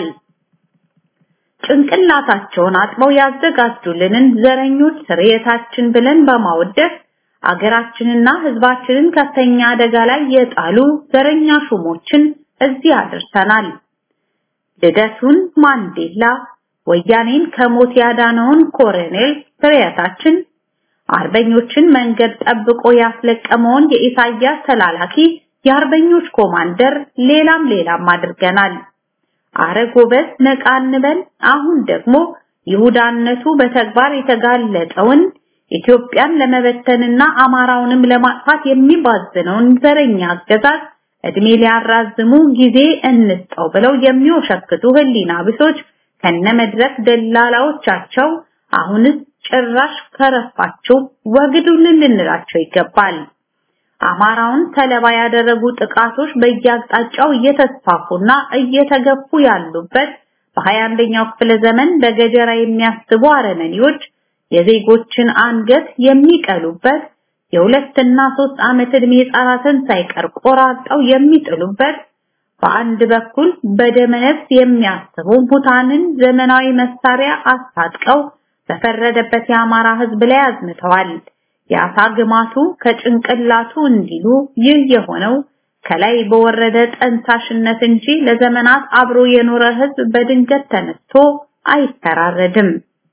ጭንቅላታቸውን አጥበው ያዘጋጁልንን ዘረኞች ስርየታችን ብለን በማወደስ አገራችንና ሕዝባችንን ከፍተኛ አደጋ ላይ የጣሉ ዘረኛ ሹሞችን እዚህ አድርሰናል። ልደቱን ማንዴላ፣ ወያኔን ከሞት ያዳነውን ኮሎኔል ስርየታችን፣ አርበኞችን መንገድ ጠብቆ ያስለቀመውን የኢሳያስ ተላላኪ የአርበኞች ኮማንደር፣ ሌላም ሌላም አድርገናል። አረ ጎበዝ ነቃ እንበል። አሁን ደግሞ ይሁዳነቱ በተግባር የተጋለጠውን ኢትዮጵያን ለመበተንና አማራውንም ለማጥፋት የሚባዝነውን ዘረኛ አገዛዝ እድሜ ሊያራዝሙ ጊዜ እንስጠው ብለው የሚወሸክቱ ህሊና ቢሶች ከነመድረክ ደላላዎቻቸው አሁንስ ጭራሽ ከረፋችሁ ወግዱልን ልንላቸው ይገባል። አማራውን ሰለባ ያደረጉ ጥቃቶች በየአቅጣጫው እየተስፋፉና እየተገፉ ያሉበት በሀያ አንደኛው ክፍለ ዘመን በገጀራ የሚያስቡ አረመኔዎች የዜጎችን አንገት የሚቀሉበት የሁለትና ሶስት ዓመት ዕድሜ ህጻናትን ሳይቀር ቆራርጠው የሚጥሉበት በአንድ በኩል በደመነፍስ የሚያስቡ ሙታንን ዘመናዊ መሳሪያ አስታጥቀው በፈረደበት የአማራ ህዝብ ላይ አዝምተዋል። የአሳ ግማቱ ከጭንቅላቱ እንዲሉ ይህ የሆነው ከላይ በወረደ ጠንሳሽነት እንጂ ለዘመናት አብሮ የኖረ ህዝብ በድንገት ተነስቶ አይተራረድም።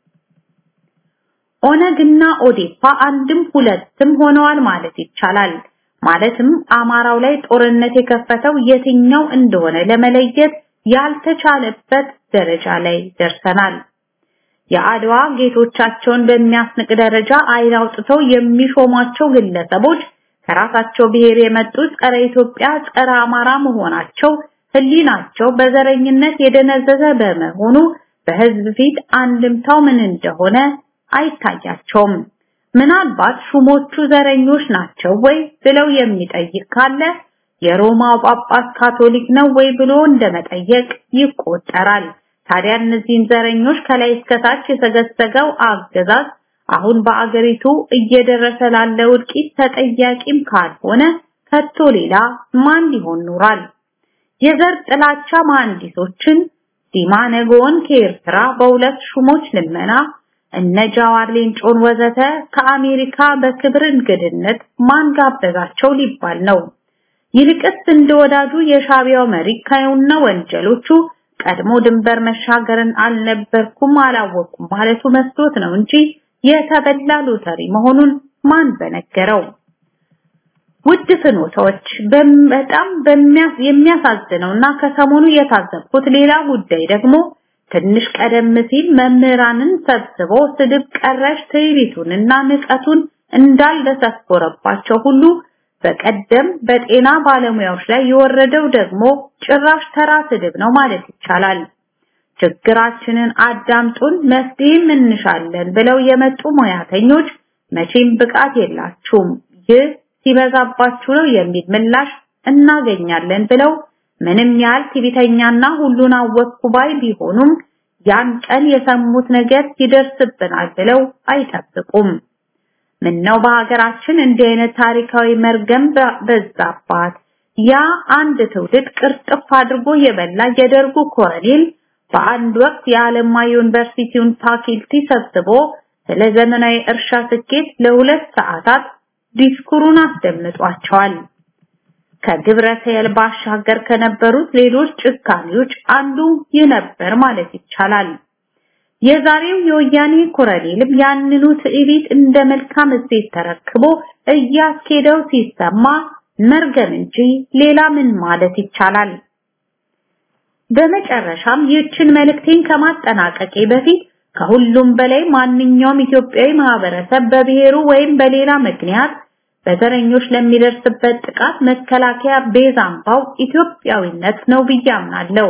ኦነግና ኦዴፓ አንድም ሁለትም ሆነዋል ማለት ይቻላል። ማለትም አማራው ላይ ጦርነት የከፈተው የትኛው እንደሆነ ለመለየት ያልተቻለበት ደረጃ ላይ ደርሰናል። የአድዋ ጌቶቻቸውን በሚያስንቅ ደረጃ አይን አውጥተው የሚሾሟቸው ግለሰቦች ከራሳቸው ብሔር የመጡ ጸረ ኢትዮጵያ፣ ጸረ አማራ መሆናቸው ህሊናቸው በዘረኝነት የደነዘዘ በመሆኑ በህዝብ ፊት አንድምታው ምን እንደሆነ አይታያቸውም። ምናልባት ሹሞቹ ዘረኞች ናቸው ወይ ብለው የሚጠይቅ ካለ የሮማው ጳጳስ ካቶሊክ ነው ወይ ብሎ እንደመጠየቅ ይቆጠራል። ታዲያ እነዚህን ዘረኞች ከላይ እስከታች የተገሰገው አገዛዝ አሁን በአገሪቱ እየደረሰ ላለ ውድቂት ተጠያቂም ካልሆነ ከቶ ሌላ ማን ሊሆን ኖሯል? የዘር ጥላቻ መሐንዲሶችን ዲማ ነጎን ከኤርትራ በሁለት ሹሞች ልመና እነ ጃዋር ሌንጮን ወዘተ ከአሜሪካ በክብር እንግድነት ማን ጋበዛቸው ሊባል ነው። ይልቅስ እንደ ወዳጁ የሻቢያው መሪ ካዩና ወንጀሎቹ ቀድሞ ድንበር መሻገርን አልነበርኩም አላወቅኩም ማለቱ መስሎት ነው እንጂ የተበላ ሎተሪ መሆኑን ማን በነገረው? ውድ ፍኖቶች በጣም የሚያሳዝነውና ከሰሞኑ የታዘብኩት ሌላ ጉዳይ ደግሞ ትንሽ ቀደም ሲል መምህራንን ሰብስቦ ስድብ ቀረሽ ትዕቢቱንና ንቀቱን እንዳልደሰኮረባቸው ሁሉ በቀደም በጤና ባለሙያዎች ላይ የወረደው ደግሞ ጭራሽ ተራ ስድብ ነው ማለት ይቻላል። ችግራችንን አዳምጡን መፍትሄም እንሻለን ብለው የመጡ ሙያተኞች መቼም ብቃት የላችሁም፣ ይህ ሲበዛባችሁ ነው የሚል ምላሽ እናገኛለን ብለው ምንም ያህል ትዕቢተኛና ሁሉን አወቅኩ ባይ ቢሆኑም ያን ቀን የሰሙት ነገር ይደርስብናል ብለው አይጠብቁም። ምነው በሀገራችን እንዲህ አይነት ታሪካዊ መርገም በዛባት። ያ አንድ ትውልድ ቅርጥፍ አድርጎ የበላ የደርጉ ኮሎኔል በአንድ ወቅት የአለማ ዩኒቨርሲቲውን ፋኪልቲ ሰብስቦ ስለ ዘመናዊ እርሻ ስኬት ለሁለት ሰዓታት ዲስኩሩን አስደምጧቸዋል። ከግብረ ሰየል ባሻገር ከነበሩት ሌሎች ጭካኔዎች አንዱ ይህ ነበር ማለት ይቻላል። የዛሬው የወያኔ ኮሎኔልም ያንኑ ትዕቢት እንደ መልካም እሴት ተረክቦ እያስኬደው ሲሰማ መርገም እንጂ ሌላ ምን ማለት ይቻላል? በመጨረሻም ይህችን መልእክቴን ከማጠናቀቄ በፊት ከሁሉም በላይ ማንኛውም ኢትዮጵያዊ ማህበረሰብ በብሔሩ ወይም በሌላ ምክንያት በዘረኞች ለሚደርስበት ጥቃት መከላከያ ቤዛ አምባው ኢትዮጵያዊነት ነው ብዬ አምናለሁ።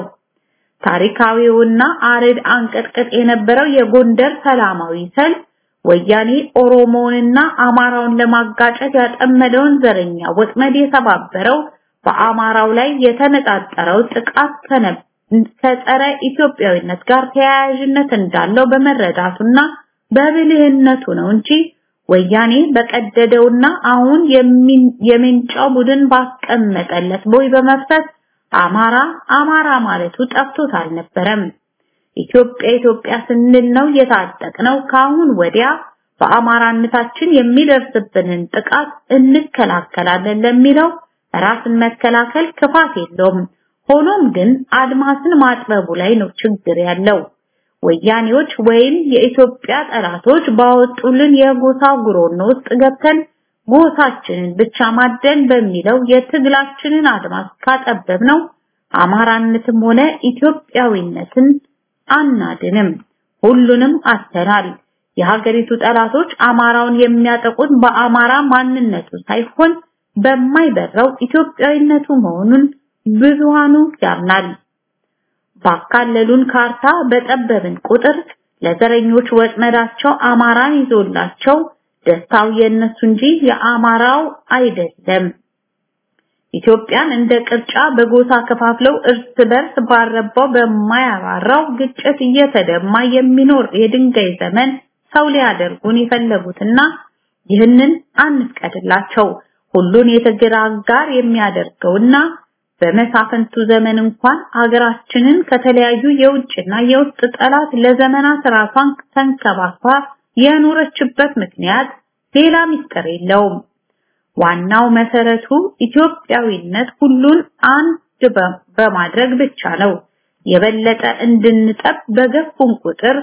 ታሪካዊውና አርድ አንቀጥቅጥ የነበረው የጎንደር ሰላማዊ ሰልፍ ወያኔ ኦሮሞውንና አማራውን ለማጋጨት ያጠመደውን ዘረኛ ወጥመድ የተባበረው በአማራው ላይ የተነጣጠረው ጥቃት ከጸረ ኢትዮጵያዊነት ጋር ተያያዥነት እንዳለው በመረዳቱና በብልህነቱ ነው እንጂ ወያኔ በቀደደውና አሁን የሚንጫው ቡድን ባስቀመጠለት ቦይ በመፍሰስ አማራ አማራ ማለቱ ጠፍቶት አልነበረም። ኢትዮጵያ ኢትዮጵያ ስንል ነው የታጠቅነው። ከአሁን ወዲያ በአማራነታችን የሚደርስብንን ጥቃት እንከላከላለን ለሚለው ራስን መከላከል ክፋት የለውም። ሆኖም ግን አድማስን ማጥበቡ ላይ ነው ችግር ያለው። ወያኔዎች ወይም የኢትዮጵያ ጠላቶች ባወጡልን የጎሳ ጉሮኖ ውስጥ ገብተን ጎሳችንን ብቻ ማደን በሚለው የትግላችንን አድማስ ካጠበብነው አማራነትም ሆነ ኢትዮጵያዊነትን አናድንም። ሁሉንም አስተናል። የሀገሪቱ ጠላቶች አማራውን የሚያጠቁት በአማራ ማንነቱ ሳይሆን በማይበራው ኢትዮጵያዊነቱ መሆኑን ብዙሃኑ ያምናል። ባካለሉን ካርታ በጠበብን ቁጥር ለዘረኞች ወጥመዳቸው አማራን ይዞላቸው ደስታው የነሱ እንጂ የአማራው አይደለም። ኢትዮጵያን እንደ ቅርጫ በጎሳ ከፋፍለው እርስ በርስ ባረባው በማያባራው ግጭት እየተደማ የሚኖር የድንጋይ ዘመን ሰው ሊያደርጉን የፈለጉትና ይህንን አንፍቀድላቸው። ሁሉን የትግል አጋር የሚያደርገውና በመሳፍንቱ ዘመን እንኳን ሀገራችንን ከተለያዩ የውጭና የውስጥ ጠላት ለዘመናት ራሷን ተንከባክባ የኖረችበት ምክንያት ሌላ ምስጢር የለውም። ዋናው መሰረቱ ኢትዮጵያዊነት ሁሉን አንድ በማድረግ ብቻ ነው። የበለጠ እንድንጠብ በገፉን ቁጥር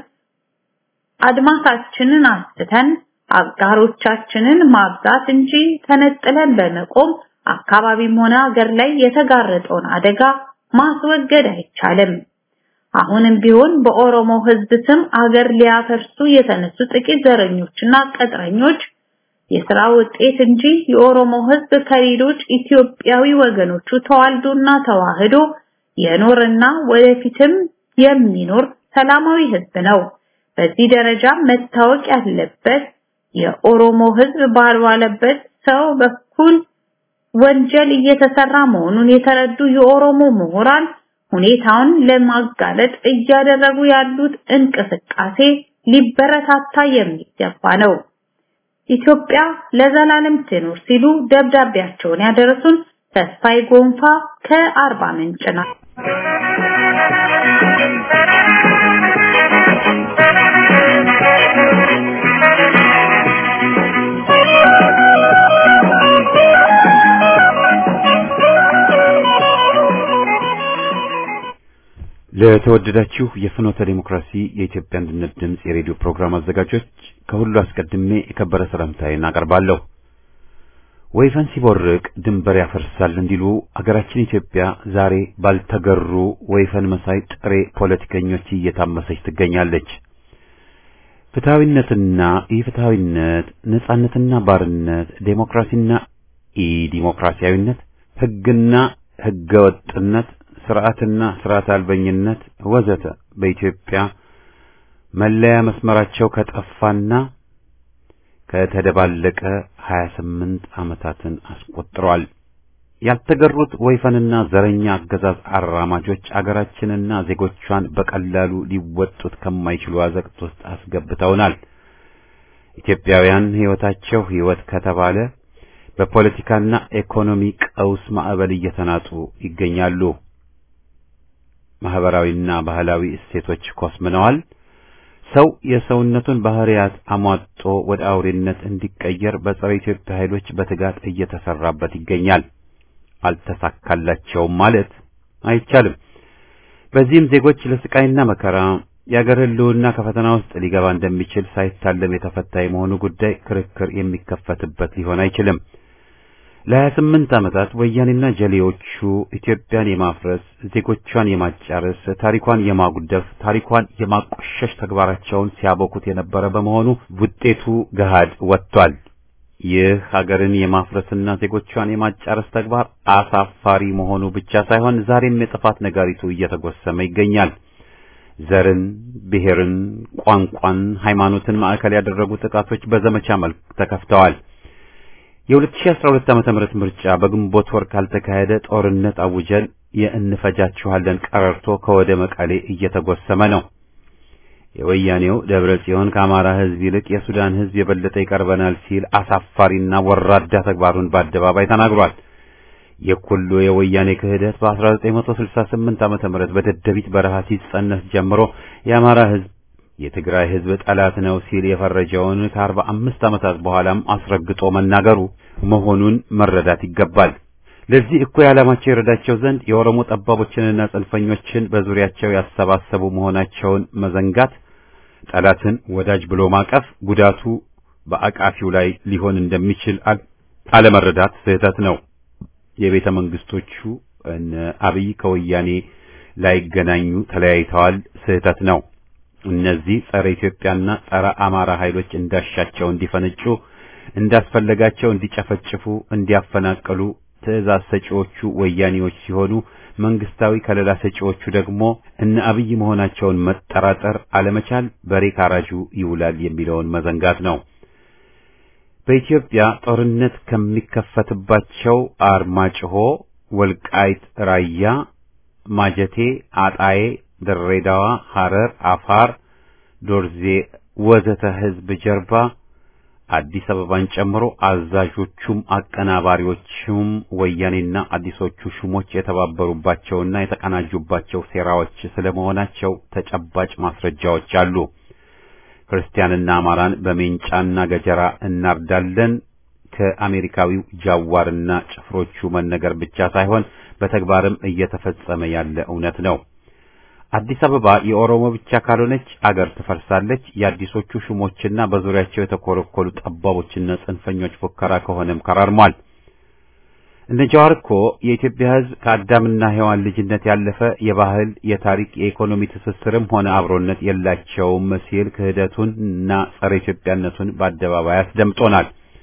አድማሳችንን አስፍተን አጋሮቻችንን ማብዛት እንጂ ተነጥለን በመቆም አካባቢም ሆነ ሀገር ላይ የተጋረጠውን አደጋ ማስወገድ አይቻልም። አሁንም ቢሆን በኦሮሞ ሕዝብ ስም አገር ሊያፈርሱ የተነሱ ጥቂት ዘረኞችና ቅጥረኞች የሥራ ውጤት እንጂ የኦሮሞ ሕዝብ ከሌሎች ኢትዮጵያዊ ወገኖቹ ተዋልዶና ተዋህዶ የኖርና ወደፊትም የሚኖር ሰላማዊ ሕዝብ ነው። በዚህ ደረጃ መታወቅ ያለበት የኦሮሞ ሕዝብ ባልዋለበት ሰው በኩል ወንጀል እየተሰራ መሆኑን የተረዱ የኦሮሞ ምሁራን ሁኔታውን ለማጋለጥ እያደረጉ ያሉት እንቅስቃሴ ሊበረታታ የሚገባ ነው። ኢትዮጵያ ለዘላለም ትኖር ሲሉ ደብዳቤያቸውን ያደረሱን ተስፋይ ጎንፋ ከአርባ ምንጭ ነው። ለተወደዳችሁ የፍኖተ ዲሞክራሲ የኢትዮጵያ አንድነት ድምፅ የሬዲዮ ፕሮግራም አዘጋጆች ከሁሉ አስቀድሜ የከበረ ሰላምታዬን አቀርባለሁ። ወይፈን ሲቦርቅ ድንበር ያፈርሳል እንዲሉ አገራችን ኢትዮጵያ ዛሬ ባልተገሩ ወይፈን መሳይ ጥሬ ፖለቲከኞች እየታመሰች ትገኛለች። ፍትሐዊነትና ኢፍትሐዊነት፣ ነጻነትና ባርነት፣ ዴሞክራሲና ኢዲሞክራሲያዊነት፣ ሕግና ሕገወጥነት ስርዓትና ስርዓት አልበኝነት ወዘተ በኢትዮጵያ መለያ መስመራቸው ከጠፋና ከተደባለቀ 28 ዓመታትን አስቆጥሯል። ያልተገሩት ወይፈንና ዘረኛ አገዛዝ አራማጆች አገራችንና ዜጎቿን በቀላሉ ሊወጡት ከማይችሉ አዘቅት ውስጥ አስገብተውናል። ኢትዮጵያውያን ሕይወታቸው ሕይወት ከተባለ በፖለቲካና ኢኮኖሚ ቀውስ ማዕበል እየተናጡ ይገኛሉ። ማህበራዊና ባህላዊ እሴቶች ኮስምነዋል። ሰው የሰውነቱን ባህሪያት አሟጦ ወደ አውሬነት እንዲቀየር በጸረ ኢትዮጵያ ኃይሎች በትጋት እየተሰራበት ይገኛል። አልተሳካላቸውም ማለት አይቻልም። በዚህም ዜጎች ለስቃይና መከራ የአገር ሕልውና ከፈተና ውስጥ ሊገባ እንደሚችል ሳይታለም የተፈታ የመሆኑ ጉዳይ ክርክር የሚከፈትበት ሊሆን አይችልም። ለሀያ ስምንት ዓመታት ወያኔና ጀሌዎቹ ኢትዮጵያን የማፍረስ ዜጎቿን የማጫረስ ታሪኳን የማጉደፍ ታሪኳን የማቆሸሽ ተግባራቸውን ሲያበኩት የነበረ በመሆኑ ውጤቱ ገሃድ ወጥቷል። ይህ ሀገርን የማፍረስና ዜጎቿን የማጫረስ ተግባር አሳፋሪ መሆኑ ብቻ ሳይሆን ዛሬም የጥፋት ነጋሪቱ እየተጎሰመ ይገኛል። ዘርን፣ ብሔርን፣ ቋንቋን፣ ሃይማኖትን ማዕከል ያደረጉ ጥቃቶች በዘመቻ መልክ ተከፍተዋል። የ2012 ዓመተ ምህረት ምርጫ በግንቦት ወር ካልተካሄደ ጦርነት አውጀን የእንፈጃችኋለን ቀረርቶ ከወደ መቀሌ እየተጎሰመ ነው። የወያኔው ደብረ ጽዮን ከአማራ ሕዝብ ይልቅ የሱዳን ሕዝብ የበለጠ ይቀርበናል ሲል አሳፋሪና ወራዳ ተግባሩን በአደባባይ ተናግሯል። የኩሉ የወያኔ ክህደት በ1968 ዓመተ ምህረት በደደቢት በረሃ ሲጸነስ ጀምሮ የአማራ ሕዝብ የትግራይ ሕዝብ ጠላት ነው ሲል የፈረጀውን ከአርባ አምስት ዓመታት በኋላም አስረግጦ መናገሩ መሆኑን መረዳት ይገባል። ለዚህ እኩይ ዓላማቸው ይረዳቸው ዘንድ የኦሮሞ ጠባቦችንና ጽንፈኞችን በዙሪያቸው ያሰባሰቡ መሆናቸውን መዘንጋት፣ ጠላትን ወዳጅ ብሎ ማቀፍ ጉዳቱ በአቃፊው ላይ ሊሆን እንደሚችል አለመረዳት ስህተት ነው። የቤተ መንግስቶቹ እነ አብይ ከወያኔ ላይገናኙ ተለያይተዋል፣ ስህተት ነው። እነዚህ ጸረ ኢትዮጵያና ጸረ አማራ ኃይሎች እንዳሻቸው እንዲፈነጩ፣ እንዳስፈለጋቸው እንዲጨፈጭፉ፣ እንዲያፈናቅሉ ትዕዛዝ ሰጪዎቹ ወያኔዎች ሲሆኑ መንግስታዊ ከለላ ሰጪዎቹ ደግሞ እነ አብይ መሆናቸውን መጠራጠር አለመቻል በሬ ካራጁ ይውላል የሚለውን መዘንጋት ነው። በኢትዮጵያ ጦርነት ከሚከፈትባቸው አርማጭሆ፣ ወልቃይት፣ ራያ፣ ማጀቴ፣ አጣዬ ድሬዳዋ፣ ሐረር፣ አፋር፣ ዶርዜ ወዘተ ህዝብ ጀርባ አዲስ አበባን ጨምሮ አዛዦቹም አቀናባሪዎቹም ወያኔና አዲሶቹ ሹሞች የተባበሩባቸውና የተቀናጁባቸው ሴራዎች ስለመሆናቸው ተጨባጭ ማስረጃዎች አሉ። ክርስቲያንና አማራን በሜንጫና ገጀራ እናርዳለን ከአሜሪካዊው ጃዋርና ጭፍሮቹ መነገር ብቻ ሳይሆን በተግባርም እየተፈጸመ ያለ እውነት ነው። አዲስ አበባ የኦሮሞ ብቻ ካልሆነች አገር ትፈርሳለች። የአዲሶቹ ሹሞችና በዙሪያቸው የተኮለኮሉ ጠባቦችና ጽንፈኞች ፉከራ ከሆነም ከራርሟል። እነ ጃዋር እኮ የኢትዮጵያ ሕዝብ ከአዳምና ሔዋን ልጅነት ያለፈ የባህል፣ የታሪክ፣ የኢኮኖሚ ትስስርም ሆነ አብሮነት የላቸውም ሲል ክህደቱን እና ጸረ ኢትዮጵያነቱን በአደባባይ አስደምጦናል።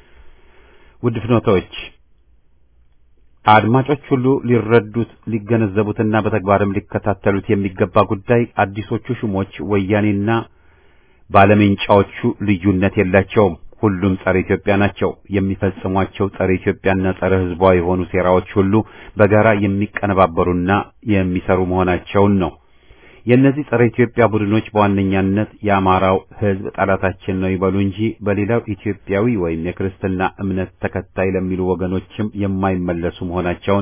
ውድ ፍኖቶች አድማጮች ሁሉ ሊረዱት ሊገነዘቡትና በተግባርም ሊከታተሉት የሚገባ ጉዳይ አዲሶቹ ሹሞች ወያኔና ባለሜንጫዎቹ ልዩነት የላቸውም። ሁሉም ጸረ ኢትዮጵያ ናቸው። የሚፈጽሟቸው ጸረ ኢትዮጵያና ጸረ ሕዝቧ የሆኑ ሴራዎች ሁሉ በጋራ የሚቀነባበሩና የሚሰሩ መሆናቸውን ነው። የእነዚህ ጸረ ኢትዮጵያ ቡድኖች በዋነኛነት የአማራው ሕዝብ ጠላታችን ነው ይበሉ እንጂ በሌላው ኢትዮጵያዊ ወይም የክርስትና እምነት ተከታይ ለሚሉ ወገኖችም የማይመለሱ መሆናቸውን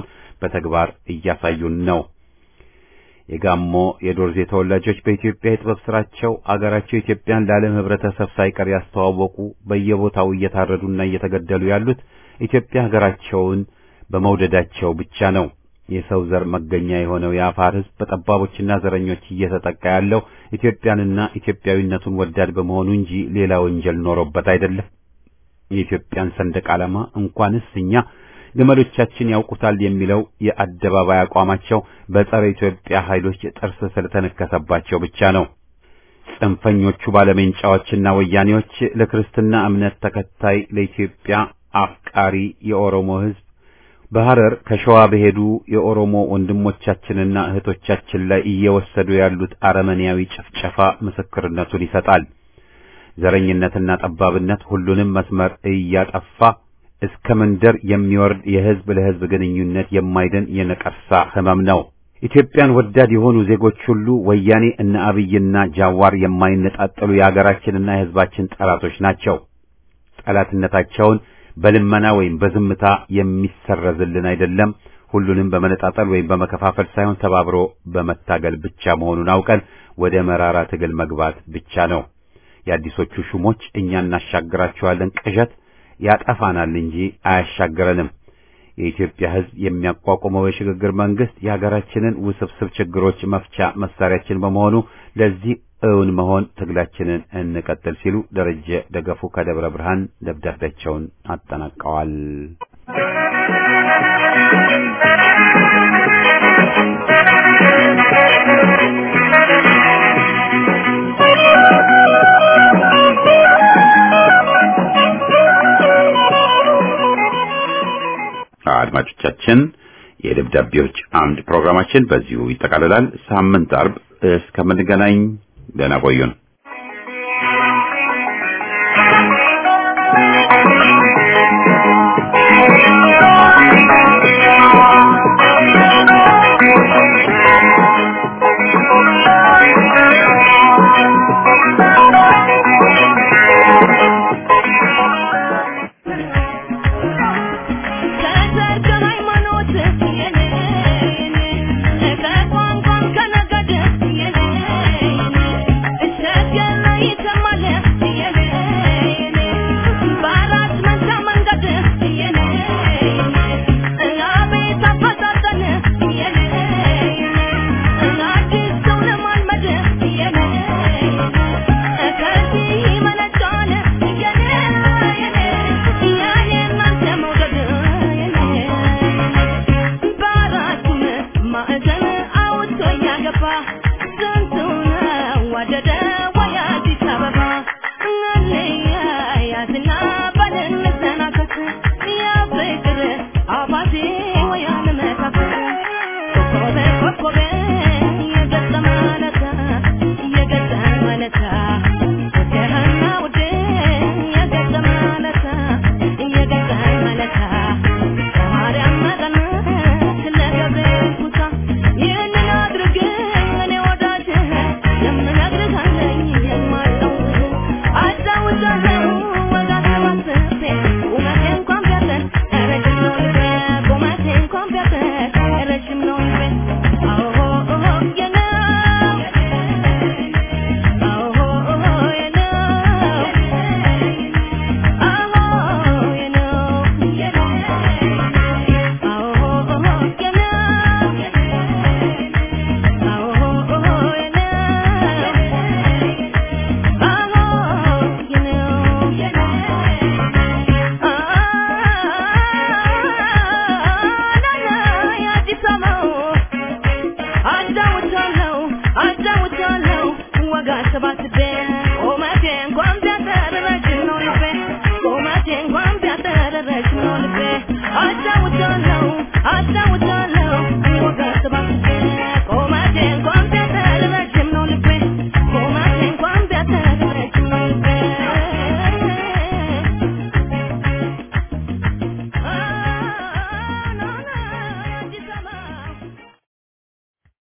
በተግባር እያሳዩን ነው። የጋሞ የዶርዜ ተወላጆች በኢትዮጵያ የጥበብ ስራቸው አገራቸው ኢትዮጵያን ለዓለም ህብረተሰብ ሳይቀር ያስተዋወቁ በየቦታው እየታረዱና እየተገደሉ ያሉት ኢትዮጵያ ሀገራቸውን በመውደዳቸው ብቻ ነው። የሰው ዘር መገኛ የሆነው የአፋር ህዝብ በጠባቦችና ዘረኞች እየተጠቃ ያለው ኢትዮጵያንና ኢትዮጵያዊነቱን ወዳድ በመሆኑ እንጂ ሌላ ወንጀል ኖሮበት አይደለም። የኢትዮጵያን ሰንደቅ ዓላማ እንኳንስ እኛ ግመሎቻችን ያውቁታል የሚለው የአደባባይ አቋማቸው በጸረ ኢትዮጵያ ኃይሎች ጥርስ ስለተነከሰባቸው ብቻ ነው። ጽንፈኞቹ ባለሜንጫዎችና ወያኔዎች ለክርስትና እምነት ተከታይ ለኢትዮጵያ አፍቃሪ የኦሮሞ ህዝብ በሐረር ከሸዋ በሄዱ የኦሮሞ ወንድሞቻችንና እህቶቻችን ላይ እየወሰዱ ያሉት አረመኔያዊ ጭፍጨፋ ምስክርነቱን ይሰጣል። ዘረኝነትና ጠባብነት ሁሉንም መስመር እያጠፋ እስከ መንደር የሚወርድ የህዝብ ለህዝብ ግንኙነት የማይድን የነቀርሳ ህመም ነው። ኢትዮጵያን ወዳድ የሆኑ ዜጎች ሁሉ ወያኔ እነ አብይና ጃዋር የማይነጣጠሉ የሀገራችንና የህዝባችን ጠላቶች ናቸው። ጠላትነታቸውን በልመና ወይም በዝምታ የሚሰረዝልን አይደለም። ሁሉንም በመነጣጠል ወይም በመከፋፈል ሳይሆን ተባብሮ በመታገል ብቻ መሆኑን አውቀን ወደ መራራ ትግል መግባት ብቻ ነው። የአዲሶቹ ሹሞች እኛ እናሻግራቸዋለን ቅዠት ያጠፋናል እንጂ አያሻግረንም። የኢትዮጵያ ህዝብ የሚያቋቁመው የሽግግር መንግስት የሀገራችንን ውስብስብ ችግሮች መፍቻ መሳሪያችን በመሆኑ ለዚህ እውን መሆን ትግላችንን እንቀጥል ሲሉ ደረጀ ደገፉ ከደብረ ብርሃን ደብዳቤያቸውን አጠናቀዋል። አድማጮቻችን የደብዳቤዎች አምድ ፕሮግራማችን በዚሁ ይጠቃልላል። ሳምንት አርብ እስከምንገናኝ ደህና ቆዩን። I